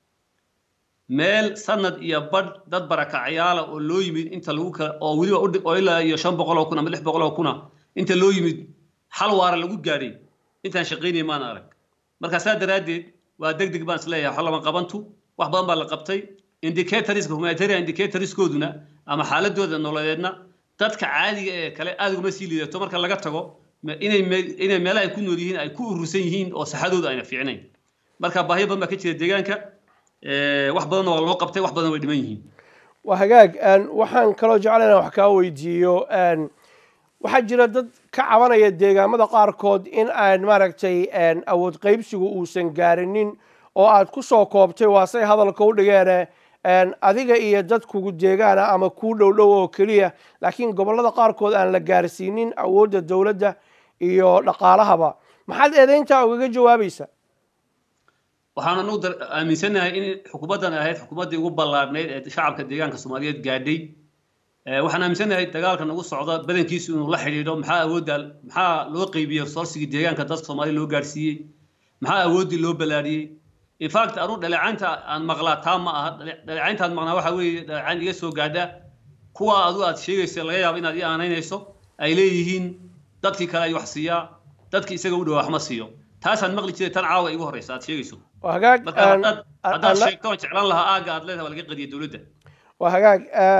meel sanad iyo badh dad barakacayaala oo loo yimid inta lagu kala oo weliba oo ilaa iyo shan boqol oo kun ama lix boqol oo kuna inta loo yimid xal waara lagu gaadhay intaan shaqaynaya maan arag marka saa daraaddeed waa deg deg baan isleeyahay wax lama qabantu wax badan baa la qabtay indicatorska humanitarian indicatorskooduna ama xaaladooda nololeedna dadka caadiga ee kale aad uguma sii liidato marka laga tago inay inay meelaha ay ku nool yihiin ay ku urursan yihiin oo saxadooda ayna fiicnayn marka baahiyo badan baa ka jira deegaanka wax badan waa loo qabtay wax badan way dhiman yihiin waa hagaag waxaan kaloo jecla inaan wax kaa weydiiyo waxaa jira dad ka cabanaya deegaamada qaarkood in aan maaragtay awood qaybsigu uusan gaarinin oo aad ku soo koobtay waasay hadalka u dhigeene adiga iyo dad kugu deegaana ama kuu dhow dhow oo keliya laakiin gobollada qaarkood aan la gaarsiinin awoodda dowladda iyo dhaqaalahaba maxaad eedayntaa ugaga jawaabaysa waxaan anugu aaminsanahay in xukuumaddan ahayd xukuumaddii ugu ballaarhnayd ee shacabka deegaanka soomaaliyeed gaadhay waxaan aaminsanahay dagaalka nagu socda badankiisu inuu la xidhiidho maxaa awoodda maxaa loo qeybiyey resourcigii deegaanka dadka soomaaliya loo gaadhsiiyey maxaa awooddii loo ballaadhiyey infact anu dhaleecaynta aan maqlaa taa ma aha dhaleecaynta aan maqnaa waxa weeye dhaleecayn iga soo gaadha kuwa adu aad sheegaysa laga yaabo inaad ii aanaynayso ay leeyihiin dadkii kale ay wax siiyaa dadkii isaga u dhawaa wax ma siiyo taasaan maqli jiray tan caawa igu horreysa aad sheegayso waa hagaag marka haddaad haddaad sheegto aan jeclaan lahaa aagga aad leedahay waa laga qadiyay dowladda waa hagaag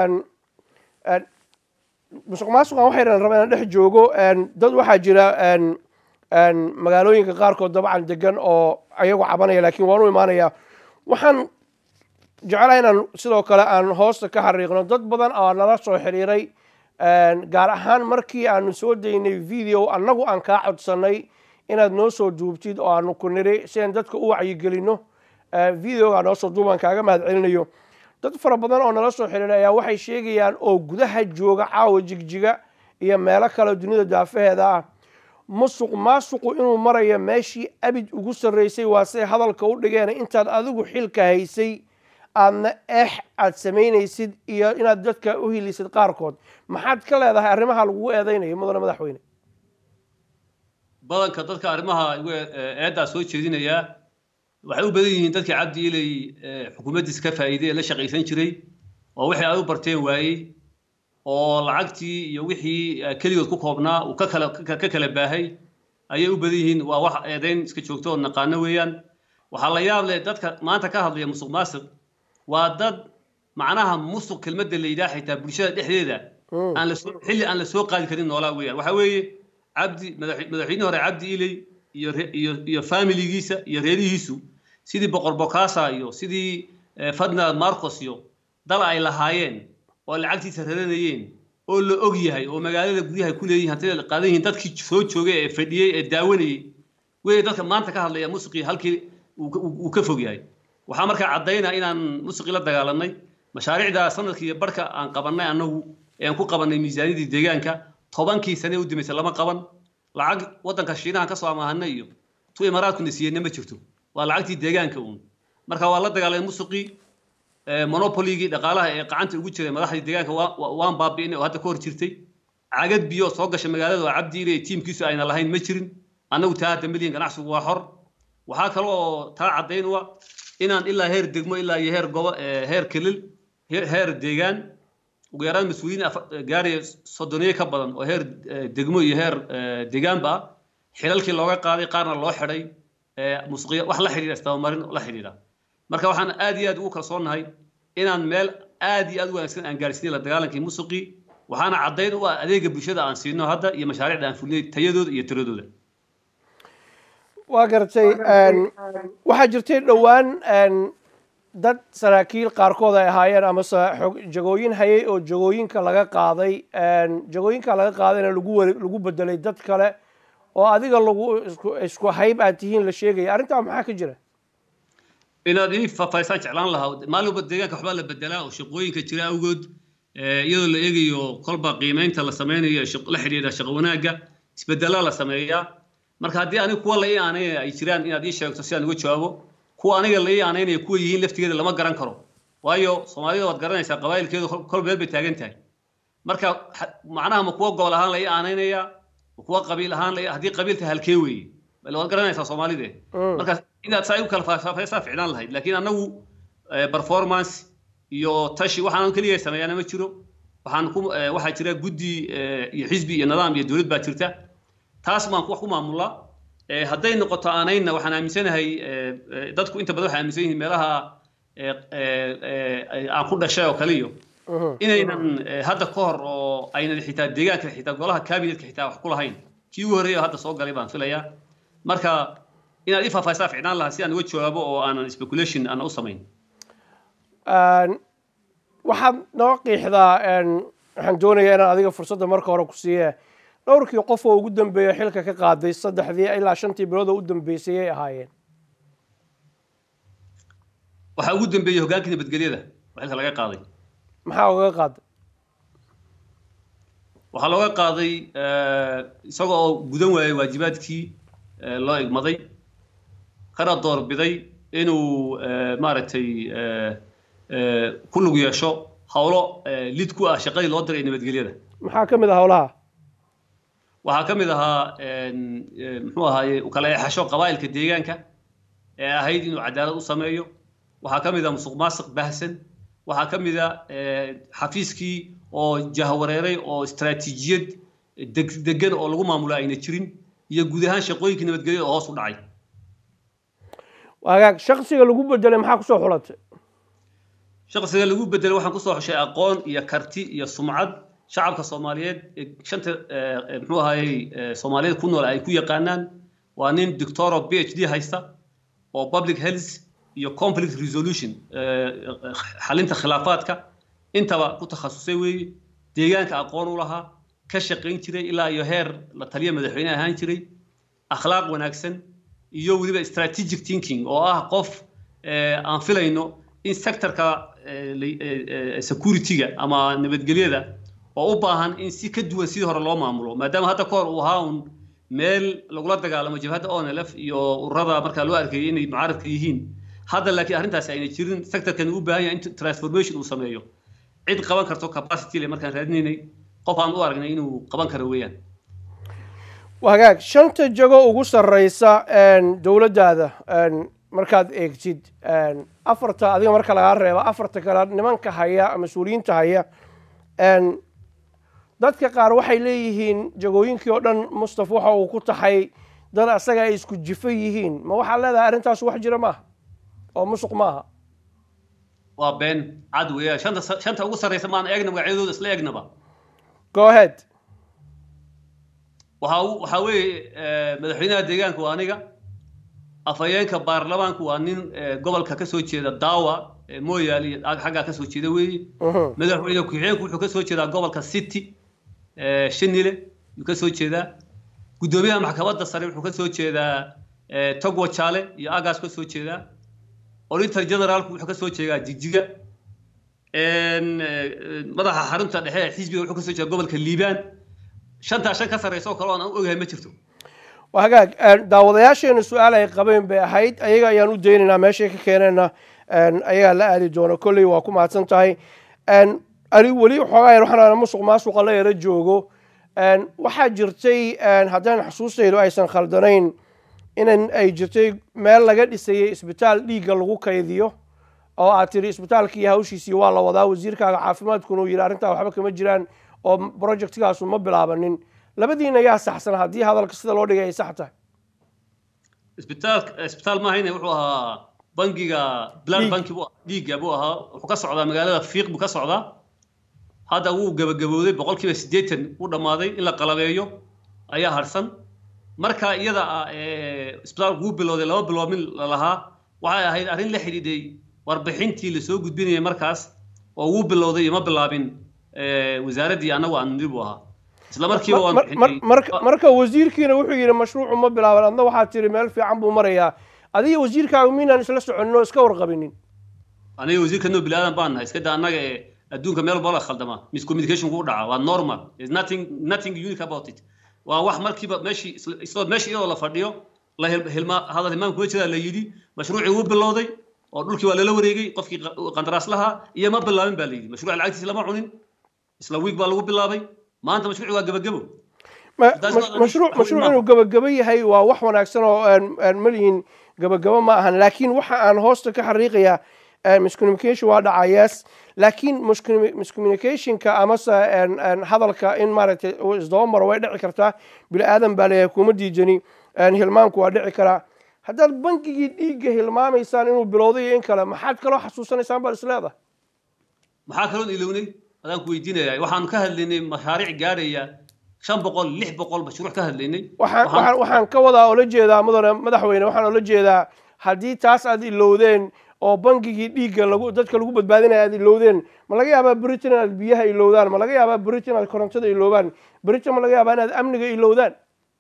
musuq maasuqan waxaynan rabaa inaan dhex joogo dad waxaa jira magaalooyinka qaarkood dabcan degan oo ayagu cabanaya laakiin waan u imaanaya waxaan jeclaha inaan sidoo kale aan hoosta ka xariiqno dad badan oo nala soo xiriiray gaar ahaan markii aanu soo daynay video annagu aan kaa codsanay inaad noo soo duubtid oo aanu ku niri si aan dadka u wacyigelino videoga noo soo duubaan kaaga mahad celinayo dad fara badan oo nala soo xiriiray ayaa waxay sheegayaan oo gudaha jooga caawa jigjiga iyo meelo kale dunida daafaheeda ah musuq maasuqu inuu marayo meeshii abid ugu sarreysay waa say hadalka u dhigeen intaad adigu xilka haysay aadna eex aad samaynaysid iyo inaad dadka u hilisid qaarkood maxaad ka leedahay arrimaha lagugu eedeynayo mudane madaxweyne badanka dadka arrimaha eeddaa soo jeedinayaa waxay u badan yihiin dadkii cabdi ilay xukuumaddiis ka faa'iiday ee la shaqaysan jiray oo wixii ay u barteen waayey oo lacagtii iyo wixii keligood ku koobnaa uu ka kala ka kala baahay ayay u badan yihiin waa wax eedayn iska joogto oo naqaano weeyaan waxaa la yaab leh dadka maanta ka hadlaya musuq maasiq waa dad macnaha musuq kelmadda la yidhaha xitaa bulshada dhexdeeda aan la soo xilli aan la soo qaadi karin noolaa weeyaan waxaa weeye cabdi madaxweynihii hore cabdi ilay iyo iyo iyo familigiisa iyo reerihiisu sidii boqor bokasa iyo sidii fadna marcos iyo dal ay lahaayeen oo lacagtiisa raranayeen oo la og yahay oo magaalada guryaha ku leeyihin hantida la qaadan yihiin dadkii soo joogay ee fadhiyey ee daawanayey wey dadka maanta ka hadlaya musiqii halkii uu ka fog yahay waxaa markaa caddaynaa inaan musiqii la dagaalanay mashaariicda sanadkii iyo barhka aan qabannay annagu ee aan ku qabannay miisaaniyadii deegaanka tobankii sane u dambaysay lama qaban lacag waddanka shiinahan ka soo amaahanay iyo tu imaaraadkuna siiyeyna ma jirto waa lacagtii deegaanka uun marka waa la dagaalamay musiqii monopoligii dhaqaalaha ee gacanta ugu jiray madaxdii deegaanka waan baabi'inay oo hadda ka hor jirtay cagad biyo soo gashay magaalada oo cabdi ile tiimkiisu ayna lahayn ma jirin annagu taa hadda milyan ganacsigu waa xor waxaa kale oo taa caddayn u ah inaan ilaa heer degmo ilaa iyo heer gobo heer kelil heer deegaan ugu yaraan mas-uuliyiin gaaraya soddoniye ka badan oo heer degmo iyo heer deegaanba ah xilalkii looga qaaday qaarna loo xidhay musuqiya wax la xidhiidha istabamarin la xidhiidha marka waxaan aad iyo aad ugu kalsoonnahay inaan meel aad iyo aad u wanaagsan aan gaarsiinay la dagaalankii musuqii waxaana caddayn u ah adeega bulshada aan siino hadda iyo mashaariicda aan fulinay tayadooda iyo tiradooda waa gartay waxaa jirtay dhowaan dad saraakiil qaarkood ay ahaayeen amase jagooyin hayay oo jagooyinka laga qaaday jagooyinka laga qaadayna lagu lagu bedelay dad kale oo adiga lagu isku hayb aad tihiin la sheegaya arrintaa maxaa ka jira inaad ii faahfaahisaan jeclaan lahaa maalin walba deegaanka waxbaa la bedelaa oo shaqooyinka jira awgood iyadoo la eegayo kolba qiimeynta la sameynayo la xidhiidha shaqo wanaagga isbedelaa la sameeyaa marka haddii aniga kuwa la ii aaneynaya ay jiraan inaad ii sheegto si aan uga jawaabo kuwa aniga la ii aaneynaya kuwa yihiin laftigeeda lama garan karo waayo soomaalida waad garanaysaa qabaa'ilkeedu kol meel bay taagan tahay marka macnaha ma kuwa gobol ahaan la ii aaneynaya ma kuwa qabiil ahaan la haddii qabiilta halkee weeye waad garanaysaa soomaalide marka inaad saa u kala faahfaahisaa ficnaan lahayd laakiin annagu performance iyo tashi waxaan keliya sameeyaana ma jiro waxaan ku waxaa jira guddi iyo xisbi iyo nidaam iyo dowlad baa jirta taas baan wax ku maamulaa hadday noqoto aanayna waxaan aaminsanahay dadku inta badan waxay aaminsan yihiin meelaha aan ku dhashay oo kale iyo inaynan hadda ka hor oo aynan xitaa deegaanka xitaa golaha cabinetka xitaa wax ku lahayn kii ugu horreeya hadda soo galay baan filayaa marka inaad ii faahfaahisaa ficnaan lahaa si aan uga jawaabo oo aanan speculation aan u samayn waxaad noo qiixdaa waxaan doonayaa inaan adiga fursadda marka hore ku siiye dhowrkii qof oo ugu dambeeya xilka ka qaaday saddexdii ilaa shantii bilood oo u dambeysay ay ahaayeen waxaa ugu dambeeyey hoggaankii nabadgelyada oo xilka laga qaaday maxaa ugaga qaaday waxaa looga qaaday isaga oo gudan waayay waajibaadkii loo igmaday kana doorbiday inuu maaragtay ku lug yeesho howlo lid ku ah shaqadii loo diray nabadgelyada maxaa ka mid ah howlaha waxaa ka mid ahaa muxuu ahaaye kala eexasho qabaa'ilka deegaanka ee ahayd inuu cadaalad u sameeyo waxaa ka mid ah musuq maasiq baahsan waxaa ka mid a xafiiskii oo jahwareeray oo istaraatiijiyad degan oo lagu maamulo ayna jirin iyo guud ahaan shaqooyinkii nabadgelyada oo hoos u dhacay hagaag shaksiga lagu bedelay maxaa kusoo xulatay shaksiga lagu bedelay waxaan kusoo xushay aqoon iyo karti iyo sumcad shacabka soomaaliyeed shanta muxuu ahayey soomaaliyeed ku nool ay ku yaqaanaan waa nin doctor of b h d haysta oo public health iyo conflict resolution xalinta khilaafaadka intaba ku takhasusay weeye deegaanka aqoon u lahaa ka shaqayn jiray ilaa iyo heer la taliya madaxweyne ahaan jiray akhlaaq wanaagsan iyo weliba strategic thinking oo ah qof aan filayno in sectorka security-ga ama nabadgelyada oo u baahan in si ka duwan sidii hore loo maamulo maadaama hadda ka hor uu ahaa un meel lagula dagaalamo jabhadda onlf iyo ururada markaa loo arkayay inay mucaaradka yihiin hadda laakiin arrintaasi ayna jirin sectorkan u baahan yahay in transformation uu sameeyo cid qaban karto capacity le markaan raadinaynay qof aan u aragnay inuu qaban karo weeyaan hagaag shanta jago ugu sarreysa dowladdaada markaad eegtid afarta adiga marka lagaa reeba afarta kale nimanka haya mas-uuliyiinta haya dadka qaar waxay leeyihiin jagooyinkii oo dhan mustaf waxa uu ku taxay dad asaga ay isku jifo yihiin ma waxaad leedahay arrintaas wax jira maaha oo musuq maaha waa been cad weeya shanta shanta ugu sarreysa maan eegna magacyadooda isla eegnaba go ahead waxaa waxaa weeye madaxweynaha deegaanka waa aniga afhayeenka baarlamaanku waa nin gobolka ka soo jeeda daawa mooyaale iyo xaggaa ka soo jeeda weeye madaxweyne ku-xigeenku wuxuu ka soo jeedaa gobolka city shinile yuu ka soo jeedaa guddoomiyaha maxkamadda sare wuxuu ka soo jeedaa togwa jaale iyo agaas ka soo jeedaa auditor generaalku wuxuu ka soo jeedaa jigjiga madaxa xarunta dhexe ee xisbiga wuxuu ka soo jeedaa gobolka liibaan shantaa shan ka sarreysa oo kale oo aan ogahay ma jirto waa hagaag daawadayaasheena su-aal ay qabeen bay ahayd ayaga ayaan u daynaynaa meeshay ka keenayna ayagaa la aadi doona kolley waa ku mahadsan tahay ani weli xoogaa yar waxaan musuq maasuqa la yara joogo waxaa jirtay haddaan xusuustaydu aysan khaldanayn inan ay jirtay meel laga dhisayay isbitaal dhiigga lagu kaydiyo oo aad tiri isbitaalkii hawshiisii waa la wadaa wasiirkaaga caafimaadkuna uu yidhi arrintaa waxba kama jiraan oo projectkaasu ma bilaabanin labadiina yaa saxsan haddii hadalka sida loo dhigay ay sax tahay isbitaal isbitaal maahayne wuxuu ahaa bangiga blood banki buu dhiigga buu ahaa wuxuu ka socdaa magaalada fiiq buu ka socdaa hadda wuu gabagabooday boqolkiiba siddeetan u dhammaaday in la qalabeeyo ayaa harsan marka iyada ah isbitaalku wuu bilowday laba bilood min lalahaa waxay ahayd arrin la xidhiidhay warbixintii lasoo gudbinayay markaas oo wuu bilowday iyo ma bilaabin wasaaraddii annagu aan niri buu ahaa isla markiiba waan marka wasiirkiina wuxuu yidhi mashruucu ma bilaaban adna waxaad tiri meel fiican buu marayaa adiga wasiirkaagu miinaan isla soconin oo iska warqabinin aniga wasiirka noo bilaadan baan nahay iska da annaga ee adduunka meel walba la khaldama miscommunication ku dhaca waa normal there's nothing nothing unique about it waa wax markiiba meeshii isla meeshii iyadoo la fadhiyo la hilma hadal hilmaan kuma jiraa la yidhi mashruucii wuu bilowday oo dhulkii waa lala wareegay qofkii qandaraas lahaa iyo ma bilaabin baa la yidhi mashruuca lacagtiisa lama cunin isla wiig baa lagu bilaabay maanta mashruuci waa gabagabo mashruuc mashruuc inuu gabagabo yahay waa wax wanaagsan oo aan malihin gabagabo ma ahan laakiin waxa aan hoosta ka xariiqayaa miscommunication waa dhacayaas laakiin miscommunicationka amase hadalka in maaragtay isdaba maro way dhici kartaa bini aadan baa leeyahay kuma diijani hilmaanku waa dhici karaa haddaad bankigii dhiigga hilmaamaysaan inuu bilowday iyo in kale maxaad kaloo xasuusanaysaan baad isleedahay maxaa kaloon ilownay adaan ku weydiinaya waxaan ka hadlaynay mashaariic gaaraya shan boqol lix boqol mashruuc ka hadlaynay waxaan waxaan ka wadaa oo la jeedaa mudane madaxweyne waxaan oo la jeedaa haddii taas aad ilowdeen oo bankigii dhiigga lagu dadka lagu badbaadinaya aad ilowdeen ma laga yaabaa britain inaad biyaha ilowdaan ma laga yaabaa britain inaad korontada ilowdaan britain ma laga yaabaa inaad amniga ilowdaan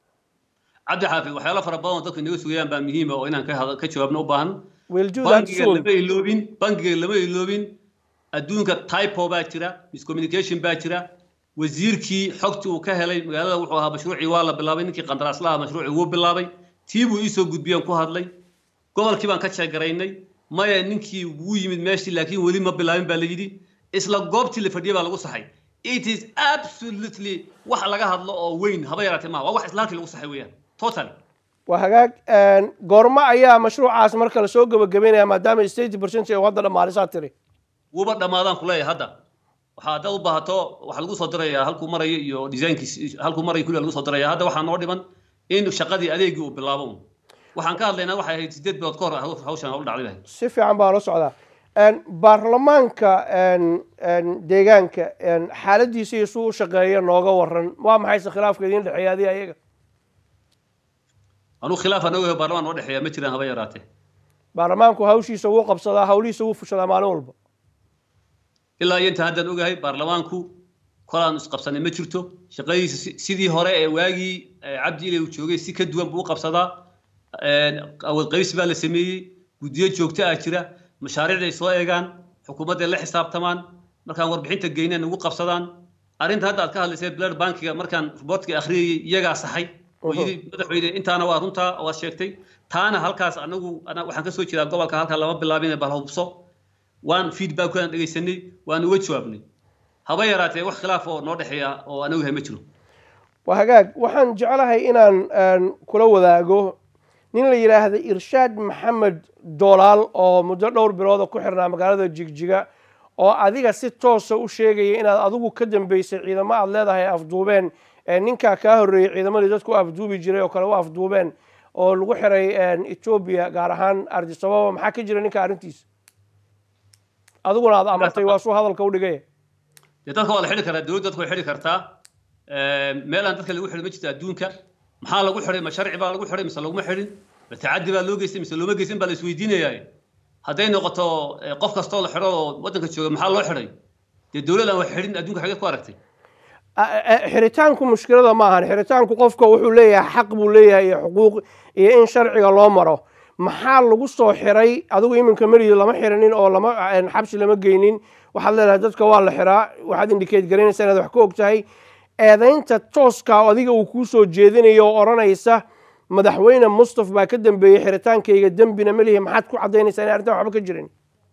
cabdi xaafid waxyaalo fara badan oo dadku inaga sugayaan baa muhiima oo inaan ka jawaabno u baahan we'll do that bankiga soon lama iloobin bankiga lama iloobin adduunka typo baa jira miscommunication baa jira wasiirkii xogtii uu ka helay magaalada wuxuu ahaa mashruucii waa la bilaabay ninkii qandaraas lahaa mashruucii wuu bilaabay tii buu iisoo gudbiyeen ku hadlay gobolkii baan ka jeegaraynay maya ninkii wuu yimid meeshii laakiin weli ma bilaabin baa la yidhi isla goobtii la fadhiyay baa lagu saxay it is absolutely wax laga hadlo oo weyn haba yaraatee maaha waa wax isla halkii lagu saxay weeyaan totally waa hagaag goormo ayaa mashruucaas marka lasoo gabagabeynaya maadaama state percent ee hadda dhammaalisaa tiri wuuba dhammaadaan ku leeyahay hadda waxaa haddaad u baahato waxaa lagu soo dirayaa halkuu marayo iyo designkis halkuu marayo kulli lagu soo diraya hadda waxaa noo dhiman in shaqadii adeegii uu bilaabo un waxaan ka hadlaynaa waxay ahayd sideed bilood ka hor hawshan u dhacday lahayd si fiican baa la socdaa baarlamaanka deegaanka xaaladiisa iyo suu u shaqeeya nooga waran waa maxayse khilaafka idiin dhexeeya adiga ayaga anuu khilaaf aan ogahay baarlamaan noo dhexeeya ma jiraan haba yaraatee baarlamaanku hawshiisa wuu qabsadaa hawlihiisa wuu fushadaa maalin walba ilaa iyo inta haddaan ogahay baarlamaanku kolaan isqabsanay ma jirto shaqadiisa sidii hore ee waagii cabdi ilay uu joogay si ka duwan buu u qabsadaa awood qaybsi baa la sameeyey guddiyo joogto ah jira mashaariicday soo eegaan xukuumadday la xisaabtamaan markaan warbixinta geynaan ugu qabsadaan arrinta hadda aad ka hadlaysay blood bankiga markaan reportka akhriyayay iyagaa saxay oo yidhi madaxweyne intaana waa runtaa waad sheegtay taana halkaas anagu waxaan kasoo jeedaa gobolka halkaa lama bilaabin bal hubso waan feedbackkaan dhegaysanay waan uga jawaabnay haba yaraatee wax khilaaf oo noo dhexeeya oo anagu yahay ma jiro waa hagaag waxaan jeclahay inaan kula wadaago nin la yidhaahda irshaad maxamed doolaal oo muddo dhowr bilooda ku xirnaa magaalada jigjiga oo adiga si toosa u sheegaya inaad adigu ka dambeysay ciidamo aad leedahay afduubeen ninkaa kaa horreeyey ciidamadii dadku afduubi jiray oo kale u afduubeen oo lagu xiray etoobiya gaar ahaan ardisababa maxaa ka jira ninka arrintiisa adiguna aad amartay waa suu hadalka u dhigaya dee dadka waa la xidhi karaa dowladda dadka way xidhi kartaa meelaan dadka lagu xidhi ma jirto adduunka maxaa lagu xidhay ma sharci baa lagu xidhay mise laguma xidhin ma tacaddi baa loo geystay mise looma geysan baa la isweydiinayaa hadday noqoto qof kastoo la xidho oo waddanka jooga maxaa loo xidhay dee dowlad aan wax xidhin adduunka xageed ku aragtay xiritaanku mushkilada ma ahan xiritaanku qofka wuxuu leeyahay xaq buu leeyahay iyo xuquuq iyo in sharciga loo maro maxaa lagu soo xiray adigu iminka meriyo lama xiranin oo lama xabsi lama geynin waxaad leedahay dadka waa la xiraa waxaad indikeed garaynaysa inaad wax ka og tahay eedaynta tooska adiga uu kuu soo jeedinayo oo odhanaysa madaxweyne mustaf baa ka dambeeyey xiritaankayga dembina melihi maxaad ku caddaynaysaa inay arrintan waxba ka jirin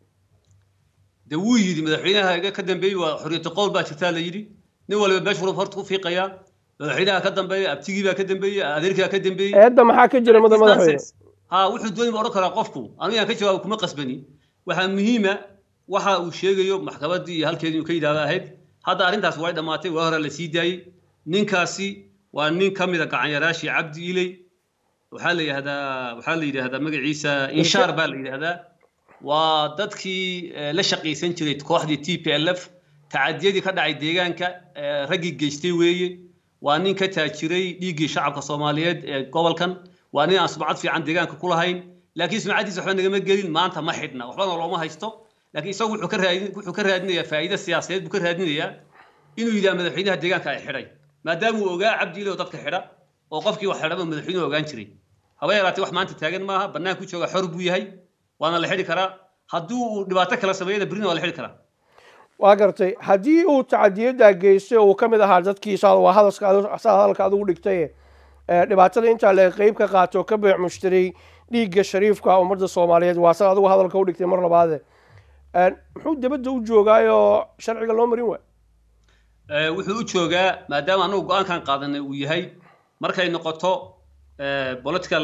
de wuu yidhi madaxweynaha iga ka dambeeyey waa xorriyatu qowl baa jirtaa la yidhi nin waliba meeshu rub horta ku fiiqayaa madaxweynaha ka dambeeya abtigii baa ka dambeeyey adeerkii baa ka dambeeyey eedda maxaa ka jira mada madaxweyne ha wuxuu dooni ma odhan karaa qofku anigaan ka jawaabo kuma qasbani waxaa muhiima waxa uu sheegayo maxkamaddii iyo halkeedii inuu ka yidhahda ahayd hadda arrintaas way dhammaatay waa hore la sii daayey ninkaasi waa nin ka mida gacanyaraashii cabdi iley waxaa la yidhahdaa waxaa la yidhahdaa magaciisa inshaar baa la yidhahdaa waa dadkii la shaqaysan jiray kooxdii t p l f tacadiyadii ka dhacay deegaanka raggii geystay weeye waa nin ka taajiray dhiiggii shacabka soomaaliyeed ee gobolkan waa nin aan sumcad fiican deegaanka ku lahayn laakiin sumcaddiisa waxba nagama gelin maanta ma xidhna waxbana looma haysto laakiin isagu wuxuu ka raadin wuxuu ka raadinayaa faa'iido siyaasadeed buu ka raadinayaa inuu yidhaha madaxweynaha deegaanka ay xidhay maadaama uu ogaa cabdi iloo dadka xidha oo qofkii wax xidhaba madaxweynuhu ogaan jiray haba yaraatee wax maanta taagan maaha bannaanka ku jooga xor buu yahay waana la xidhi karaa haddii uu dhibaato kala sameeyana berina waa la xidhi karaa waa gartay haddii uu tacadiyaddaa geystay oo uu ka mid ahaa dadkii waa hadalka saa hadalka adigu dhigtay dhibaatada intaa le qeyb ka qaato ka beec mushtaray dhiigga shariifka ummadda soomaaliyeed waa sa adigu hadalka u dhigtay mar labaade muxuu dabadda u joogaayoo sharciga loo marin waay wuxuu u joogaa maadaama anagu go-aankan qaadanay uu yahay markay noqoto political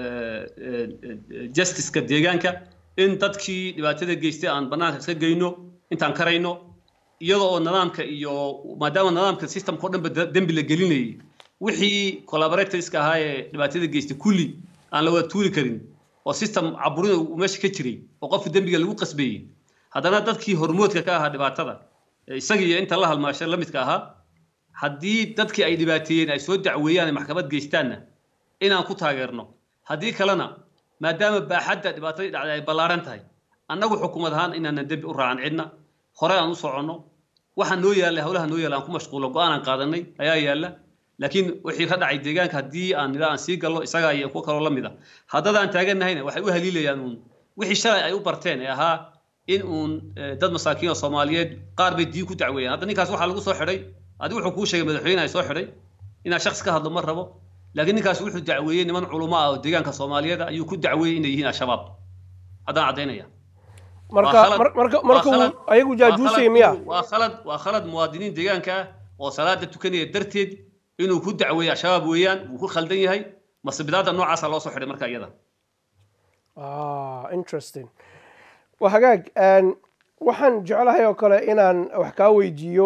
justiceka deegaanka in dadkii dhibaatada geystay aan bannaanka iska geyno intaan karayno iyadoo oo nidaamka iyo maadaama nidaamka systemka o dhanba dembi la gelinayay wixii collaboratorska ahaa ee dhibaatada geystay kulli aan la wada tuuri karin oo system caburin uu meesha ka jiray oo qofka dembiga lagu qasbeeyey haddana dadkii hormoodka ka ahaa dhibaatada isaga iyo inta la halmaashay la midka ahaa haddii dadkii ay dhibaateeyeen ay soo dacweeyaan ay maxkamad geystaanna inaan ku taageerno haddii kalena maadaama baaxadda dhibaatadii dhacday ay ballaaran tahay annagu xukuumad ahaan inaanan dembi u raacan cidna hore aan u soconno waxa noo yaalla howlaha noo yaalla aan ku mashquulo go-aan aan qaadanay ayaa yaalla laakiin wixii ka dhacay deegaanka haddii aan nidhaa aan sii gallo isagaa iyo kuwa kaloo la mid a haddada aan taaganahayna waxay u haliilayaan uun wixii shalay ay u barteen ee ahaa in uun dad masaakiin oo soomaaliyeed qaar bay diin ku dacweeyaan hadda ninkaas waxaa lagu soo xidhay adigu wuxuu kuu sheegay madaxweyne ay soo xidhay inaa shaksi ka hadlo ma rabo laakiin ninkaas wuxuu dacweeyey niman culamo ah oo deegaanka soomaaliyeed ayuu ku dacweeyey inay yihiin al-shabaab haddaan caddaynaya marka marka marka ayagu jaajuusay miya waa khalad waa khalad muwaadiniin deegaanka ah oo salaada tukanaya darteed inuu ku dacweeyo al-shabaab weeyaan wuu ku khaldan yahay masibidaadda noocaasa loo soo xidhay marka iyada interesting waa hagaag waxaan jeclahay oo kale inaan wax kaa weydiiyo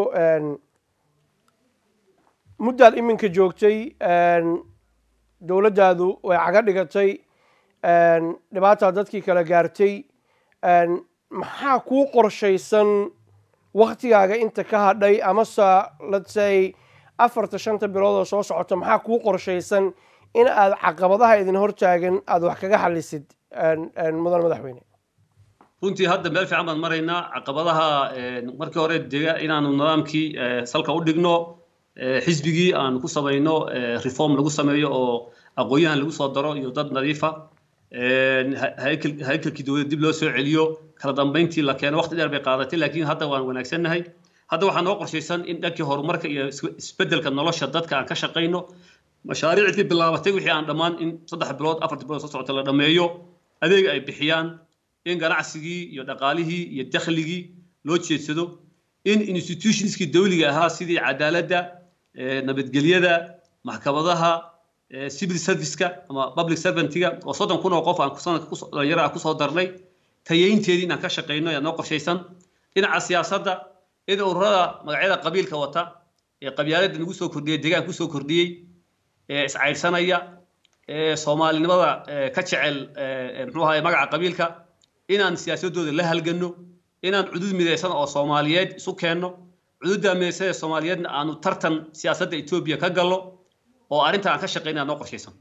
muddaad iminka joogtay dowladdaadu way caga dhigatay dhibaataa dadkii kala gaartay maxaa kuu qorshaysan waktigaaga inta ka hadhay amase let's say afarta shanta bilood oo soo socota maxaa kuu qorshaysan in aad caqabadaha idin hortaagan aada wax kaga xalisid mudan madaxweyne runtii hadda meel fiican baan maraynaa caqabadaha markii hore dega inaanu nidaamkii salka u dhigno xisbigii aan ku samayno reform lagu sameeyo oo aqoon-yahan lagu soo daro iyo dad nadiifa haykalkii dowladda dib loo soo celiyo kala dambayntii la keeno waqti dheer bay qaadatay laakiin hadda waan wanaagsannahay hadda waxaa noo qorshaysan in dhankii horumarka iyo isbeddelka nolosha dadka aan ka shaqayno mashaariicdii bilaabatay wixii aan dhammaan in saddex bilood afar bilood soo socota la dhammeeyo adeeg ay bixiyaan in ganacsigii iyo dhaqaalihii iyo dakhligii loo jeedsado in institutionskii dawliga ahaa sidii cadaaladda nabadgelyada maxkamadaha civil serviceka ama public servantga oo soddon kun oo qof aan sanadka dhalinyaro ah kusoo darnay tayeynteedii inaan ka shaqayno ayaa noo qorshaysan dhinaca siyaasadda in ururada magacyada qabiilka wata ee qabyaaladda nagu soo kordhiyey deegaan kusoo kordhiyey ee iscaydhsanaya ee soomaalinimada ka jecel muxuu ahaye magaca qabiilka inaan siyaasadooda la halganno inaan cudud midaysan oo soomaaliyeed isu keenno cududda midaysan ee soomaaliyeedna aanu tartan siyaasadda etoobiya ka gallo oo arrinta aan ka shaqaynaa noo qorshaysan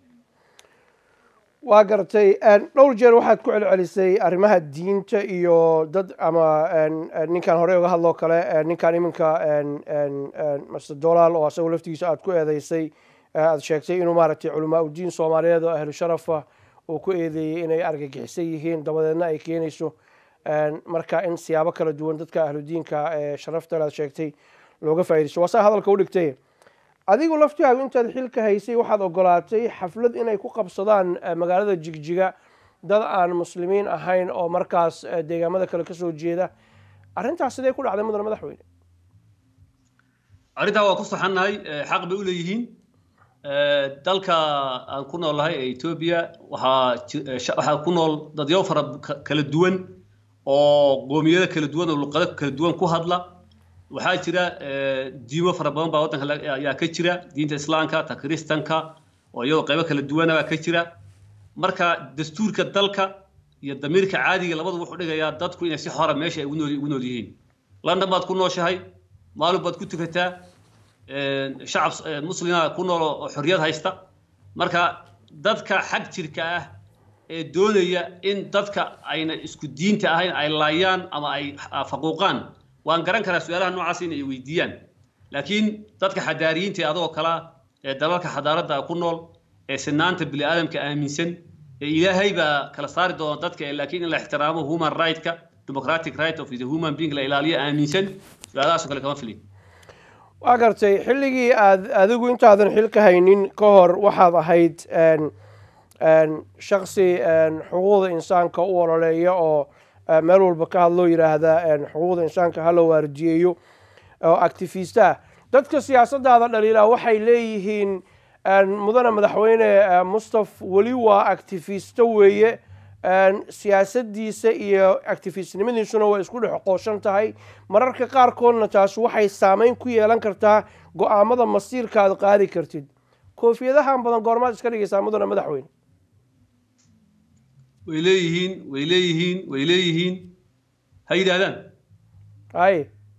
waa gartay dhowr jeer waxaad ku celcelisay arrimaha diinta iyo dad ama ninkan horey uga hadloo kale ninkan iminka master dolaal oo asagu laftigiisa aad ku eedeysay aad sheegtay inuu maaragtay culamaa udiin soomaaliyeed oo ahlu sharafa uu ku eedeeyey inay argagixisan yihiin dabadeedna ay keenayso marka in siyaabo kala duwan dadka ahludiinka ee sharafta aad sheegtay looga faaidaysto waa saa hadalka u dhigtay adigu laftihaagu intaad xilka haysay waxaad ogolaatay xaflad inay ku qabsadaan magaalada jigjiga dad aan muslimiin ahayn oo markaas deegaamada kale kasoo jeeda arrintaas sidee ku dhacday mudane madaxweyne arrintaa waa ku saxannahay xaq bay u leeyihiin dalka aan ku noolnahay ee etoobiya waxaa waxaa ku nool dadyo fara kala duwan oo qoomiyado kala duwan oo luqado kala duwan ku hadla waxaa jira diimo fara badan baa waddanka ayaa ka jira diinta islaamka ta kiristanka oo iyadoo qaybo kala duwana baa ka jira marka dastuurka dalka iyo damiirka caadiga labadu wuxuu dhigayaa dadku inay si xora meesha ay ugu nool yihiin london baad ku nooshahay maalin baad ku tukataa shacab muslima ku nool oo xorriyad haysta marka dadka xag jirka ah ee doonaya in dadka ayna isku diinta ahayn ay laayaan ama ay faquuqaan waan garan karaa su-aalaha noocaas in ay weydiiyaan laakiin dadka xadaariyiinta ee adagoo kalea ee dalalka xadaaradda ku nool ee sinaanta bini aadamka aaminsan ee ilaahay baa kala saari doona dadka laakiin in la ixtiraamo human right-ka democratic right of the human being la ilaaliyo aaminsan su-aalahaasoo kale kama filin waa gartay xilligii aad adigu intaadan xilka haynin ka hor waxaad ahayd shaksi xuquuqda insaanka u ololeeya oo meel walba ka hadloo yidhaahda xuquuqda insaanka hala waardiyeeyo oo actifistaah dadka siyaasadaada dhaliilaa waxay leeyihiin mudane madaxweyne mustaf weli waa actifisto weeye siyaasadiisa iyo actifistnimadiisuna waa isku dhex qooshan tahay mararka qaarkoodna taas waxay saameyn ku yeelan kartaa go-aamada masiirka aad qaadi kartid koofiyadahan badan goormaad iska dhigaysaa mudane madaxweyne way leeyihiin way leeyihiin way leeyihiin ha yidhaahdaan hay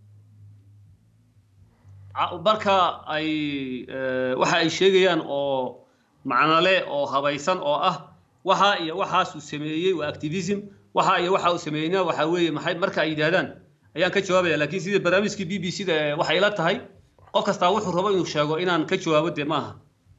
marka ay waxa ay sheegayaan oo macnole oo habaysan oo ah waxa iyo waxaasuu sameeyey waa activism waxa iyo waxa uu sameeyeyna waxa weeye maxay marka ay yidhaahdaan ayaan ka jawaabaya laakiin sida barnaamijkii b b c da waxay ila tahay qof kastaa wuxuu rabo inuu sheego inaan ka jawaabo dee maaha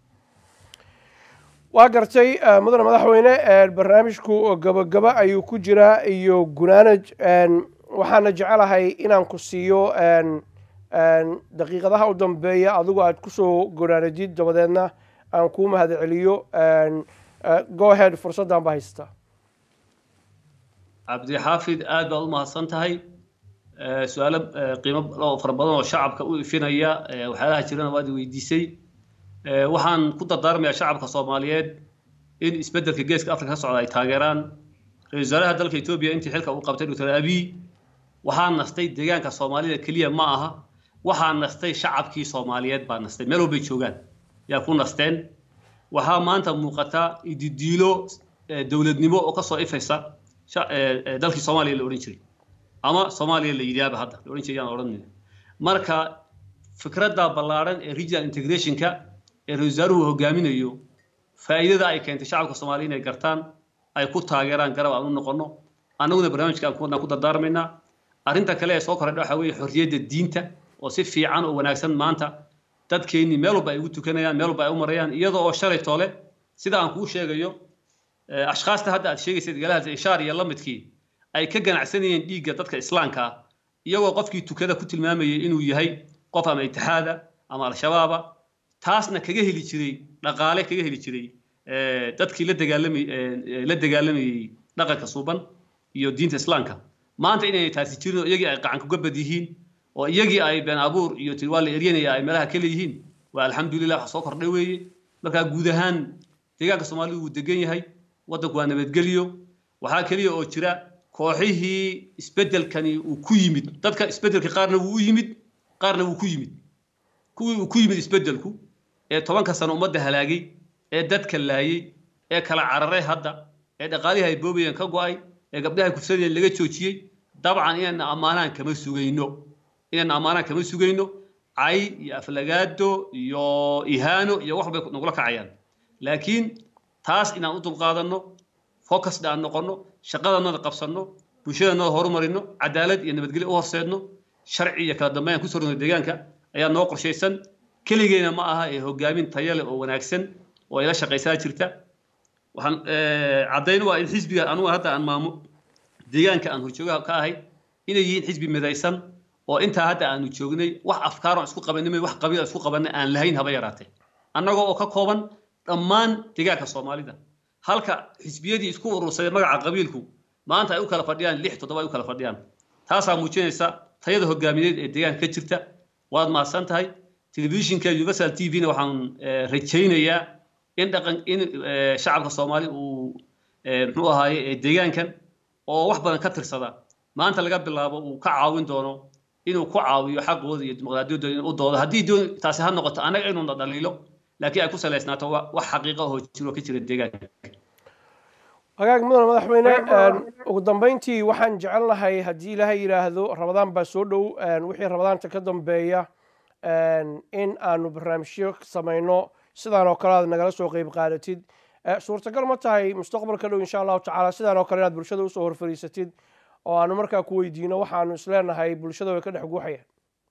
waa gartay mudane madaxweyne barnaamijku gabagaba ayuu ku jiraa iyo gunaanaj waxaana jecelahay inaan ku siiyo daqiiqadaha u dambeeya adigu aad kusoo gunaanajid dabadeedna aan kuu mahad celiyo gohead fursaddan baa haystaa cabdixaafid aad baad u mahadsan tahay su-aalo qiimo oo fara badan oo shacabka u ifinaya waxyaalaha jirana waad weydiisay waxaan ku dardaarmayaa shacabka soomaaliyeed in isbeddelka geeska afrika ka socda ay taageeraan ra-isul wasaaraha dalka etoobiya intii xilka uu qabtay doctor abiy waxaa nastay deegaanka soomaalida keliya ma aha waxaa nastay shacabkii soomaaliyeed baa nastay meel walbay joogaan yaa ku nasteen waxaa maanta muuqata ididiilo dowladnimo oo kasoo ifaysa dalkii soomaaliya la odhan jiray ama soomaaliya la yidhaahba hadda la odhan jiray yaan odhanayna marka fikradda ballaaran ee regional integrationka ee ra-isul wasaaruhu hogaaminayo faa'iidada ay keentay shacabka soomaaliya inay gartaan ay ku taageeraan garab aan u noqono annaguna barnaamijka aan ku dardaarmaynaa arrinta kale ee soo korodha waxaa weeye xorriyadda diinta oo si fiican oo wanaagsan maanta dadkeennii meel walba ay ugu tukanayaan meel walba ay u marayaan iyadoo oo shalay toole sida aan kuu sheegayo ashkhaasta hadda aad sheegaysad galahaas ishaar iyo lamidkii ay ka ganacsanayeen dhiigga dadka islaamka ah iyagoo qofkii tukada ku tilmaamayay inuu yahay qof ama itixaada ama al-shabaaba taasna kaga heli jiray dhaqaale kaga heli jiray dadkii la dagaalamay la dagaalamayey dhaqanka suuban iyo diinta islaamka maanta inay taasi jirin oo iyagii ay qacan kuga bad yihiin oo iyagii ay been abuur iyo tii waa la eryanaya ay meelaha ka leeyihiin waa alxamdulilah wax soo kordhay weeye markaa guud ahaan deegaanka soomaalidu wuu degan yahay waddanku waa nabadgelyo waxaa keliya oo jira kooxihii isbeddelkani uu ku yimid dadka isbeddelka qaarna wuu u yimid qaarna wuu ku yimid kuwii uu ku yimid isbeddelku ee tobanka sano ummadda halaagay ee dadka laayey ee kala cararay hadda ee dhaqaalihii ay boobayeen ka go'ay ee gabdhaha kufsadeen laga joojiyey dabcan inayna ammaanaan kama sugayno inayna ammaanaan kama sugayno cay iyo aflagaado iyo ihaano iyo wax bay nagula kacayaan laakiin taas inaan u dulqaadanno focusda aan noqonno shaqadanada qabsanno bulshadanada horumarino cadaalad iyo nabadgelyo u horseedno sharci iyo kala dambeyn ku sorno deegaanka ayaa noo qorshaysan keligeena ma aha ee hogaamin tayo leh oo wanaagsan oo ay la shaqaysaa jirta waxaan caddayn waa in xisbiga anugu hadda aan maamo deegaanka aan horjoogaha ka ahay inay yihiin xisbi midaysan oo intaa hadda aanu joognay wax afkaar aan isku qabanimay wax qabiil aan isku qabanay aan lahayn haba yaraatee annagoo oo ka kooban dhammaan deegaanka soomaalida halka xisbiyadii isku urursaday magaca qabiilku maanta ay u kala fadhiyaan lix toddoba ay u kala fadhiyaan taasaa muujinaysa tayada hogaamineed ee deegaanka ka jirta waad mahadsan tahay telefishinka universal t v-na waxaan rajaynayaa in dhaqan in shacabka soomaali uu muxuu ahaaye deegaankan oo wax badan ka tirsada maanta laga bilaabo uu ka caawin doono inuu ku caawiyo xaqooda iyo dimuqraadiyaddooda inuu u doodo haddii doon taasi ha noqoto annaga inuuna dhaliilo laakiin ay ku salaysnaato wax xaqiiqa oo jiro ka jira deegaanka hagaag mudan madaxweyne ugu dambeyntii waxaan jecel lahay haddii ilaahay yidhaahdo rabadaan baa soo dhow wixii rabadaanta ka dambeeya in aanu barnaamijyo samayno sidaan oo kale aad nagala soo qeyb qaadatid suurtagal ma tahay mustaqbalka dhow insha allahu tacaala sidaan oo kale inaad bulshada usoo horfariisatid oo aanu markaa ku weydiino waxaanu isleenahay bulshada way ka dhex guuxayaan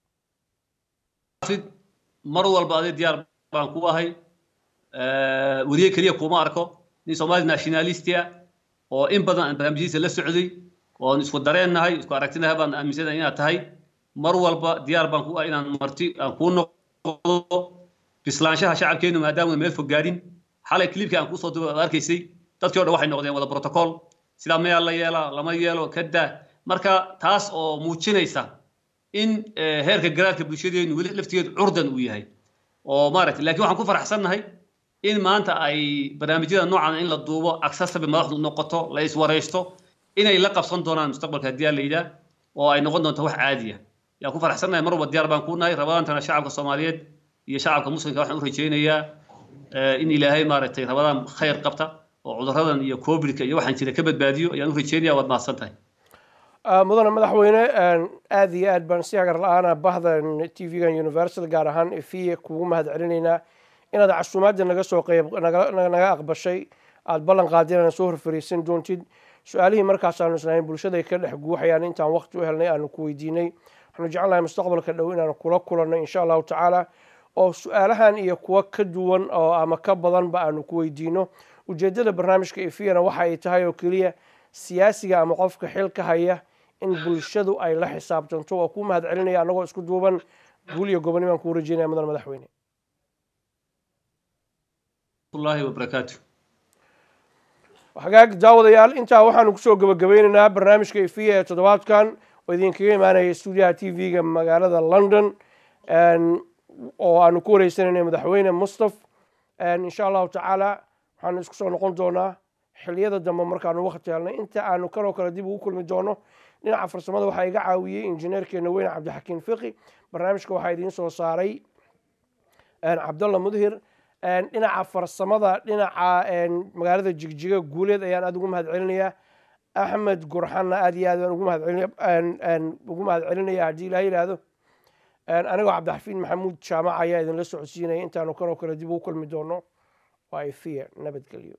mar walba adi diyaar baan ku ahay weriye keliya kuma arko nin soomaali nationalisti ah oo in badan aan barnaamijyadiisa la socday oon isku dareennahay isku aragtinahay baan aaminsanahay inaad tahay mar walba diyaar baan ku ah inaan marti aan kuu noqdo bislaanshaha shacabkeenu maadaama meel fog gaadhin xalay clipkii aan kuusoo duba arkaysay dadkii o dhan waxay noqdeen wada protocol sidaa mayaa la yeelaa lama yeelo kadaa marka taas oo muujinaysa in heerka garaadka bulshadeenu weli laftigeedu curdan uu yahay oo maaragtay lakiin waxaan ku faraxsannahay in maanta ay barnaamijyada noocan in la duubo accessible madaxdu noqoto la iswaraysto inay la qabsan doonaan mustaqbalka haddii la yidhaah oo ay noqon doonto wax caadiya yaa ku faraxsannahay mar walba diyaar baan ku nahay rabadaantana shacabka soomaaliyeed iyo shacabka muslimka waxaan u rajaynayaa in ilaahay maaragtay rabadaan khayr qabta oo cuduradan iyo covidka iyo waxaan jira ka badbaadiyo ayaan u rajaynaya waad mahadsan tahay mudane madaxweyne aada iyo aad baan si hagar la-aana bahdan t v-gan universal gaar ahaan efiya kugu mahad celinaynaa inaad casuumaadda naga soo qeyb naga aqbashay aada ballan qaadin aan soo horfariisan doontid su-aalihii markaasaanu islahayn bulshaday ka dhex guuxayaan intaan waqti u helnay aanu ku weydiinay waxaanu jecelnahay mustaqbalka dhow inaanu kula kulanno insha allahu tacaala oo su-aalahan iyo kuwo ka duwan oo ama ka badanba aanu ku weydiino ujeeddada barnaamijka efiyana waxa ay tahay oo keliya siyaasiga ama qofka xilka haya in bulshadu ay la xisaabtanto waa kuu mahad celinaya annagoo isku duuban guul iyo gobonimaan kuu rajeynaya mudan madaxweyne الله وبركاته hagaag daawadayaal intaa waxaanu kusoo gabagabeynaynaa barnaamijka efiya ee toddobaadkan oo idinkaga imaanaya stuudiyaha t v-ga magaalada london oo aanu ku wareysanayna madaxweyne mustaf insha allahu tacaala waxaanu isku soo noqon doonaa xiliyada dambe markaanu wakti helnay inta aanu kanoo kale dib ugu kulmi doono dhinaca farsamada waxaa iga caawiyey injineerkeena weyne cabdixakiin fiqi barnaamijka waxaa idiin soo saaray cabdalla mudhir dhinaca farsamada dhinaca magaalada jigjiga guuleed ayaan aada ugu mahad celinayaa axmed gurxanna aad iyo aad baan ugu mahadcelin ugu mahad celinaya haddii ilaha yidhaahdo anigoo cabdixafiid maxamuud jaamac ayaa idinla socodsiinaya intaanu kanoo kale dib ugu kulmi doono waa ifiya nabadgelyo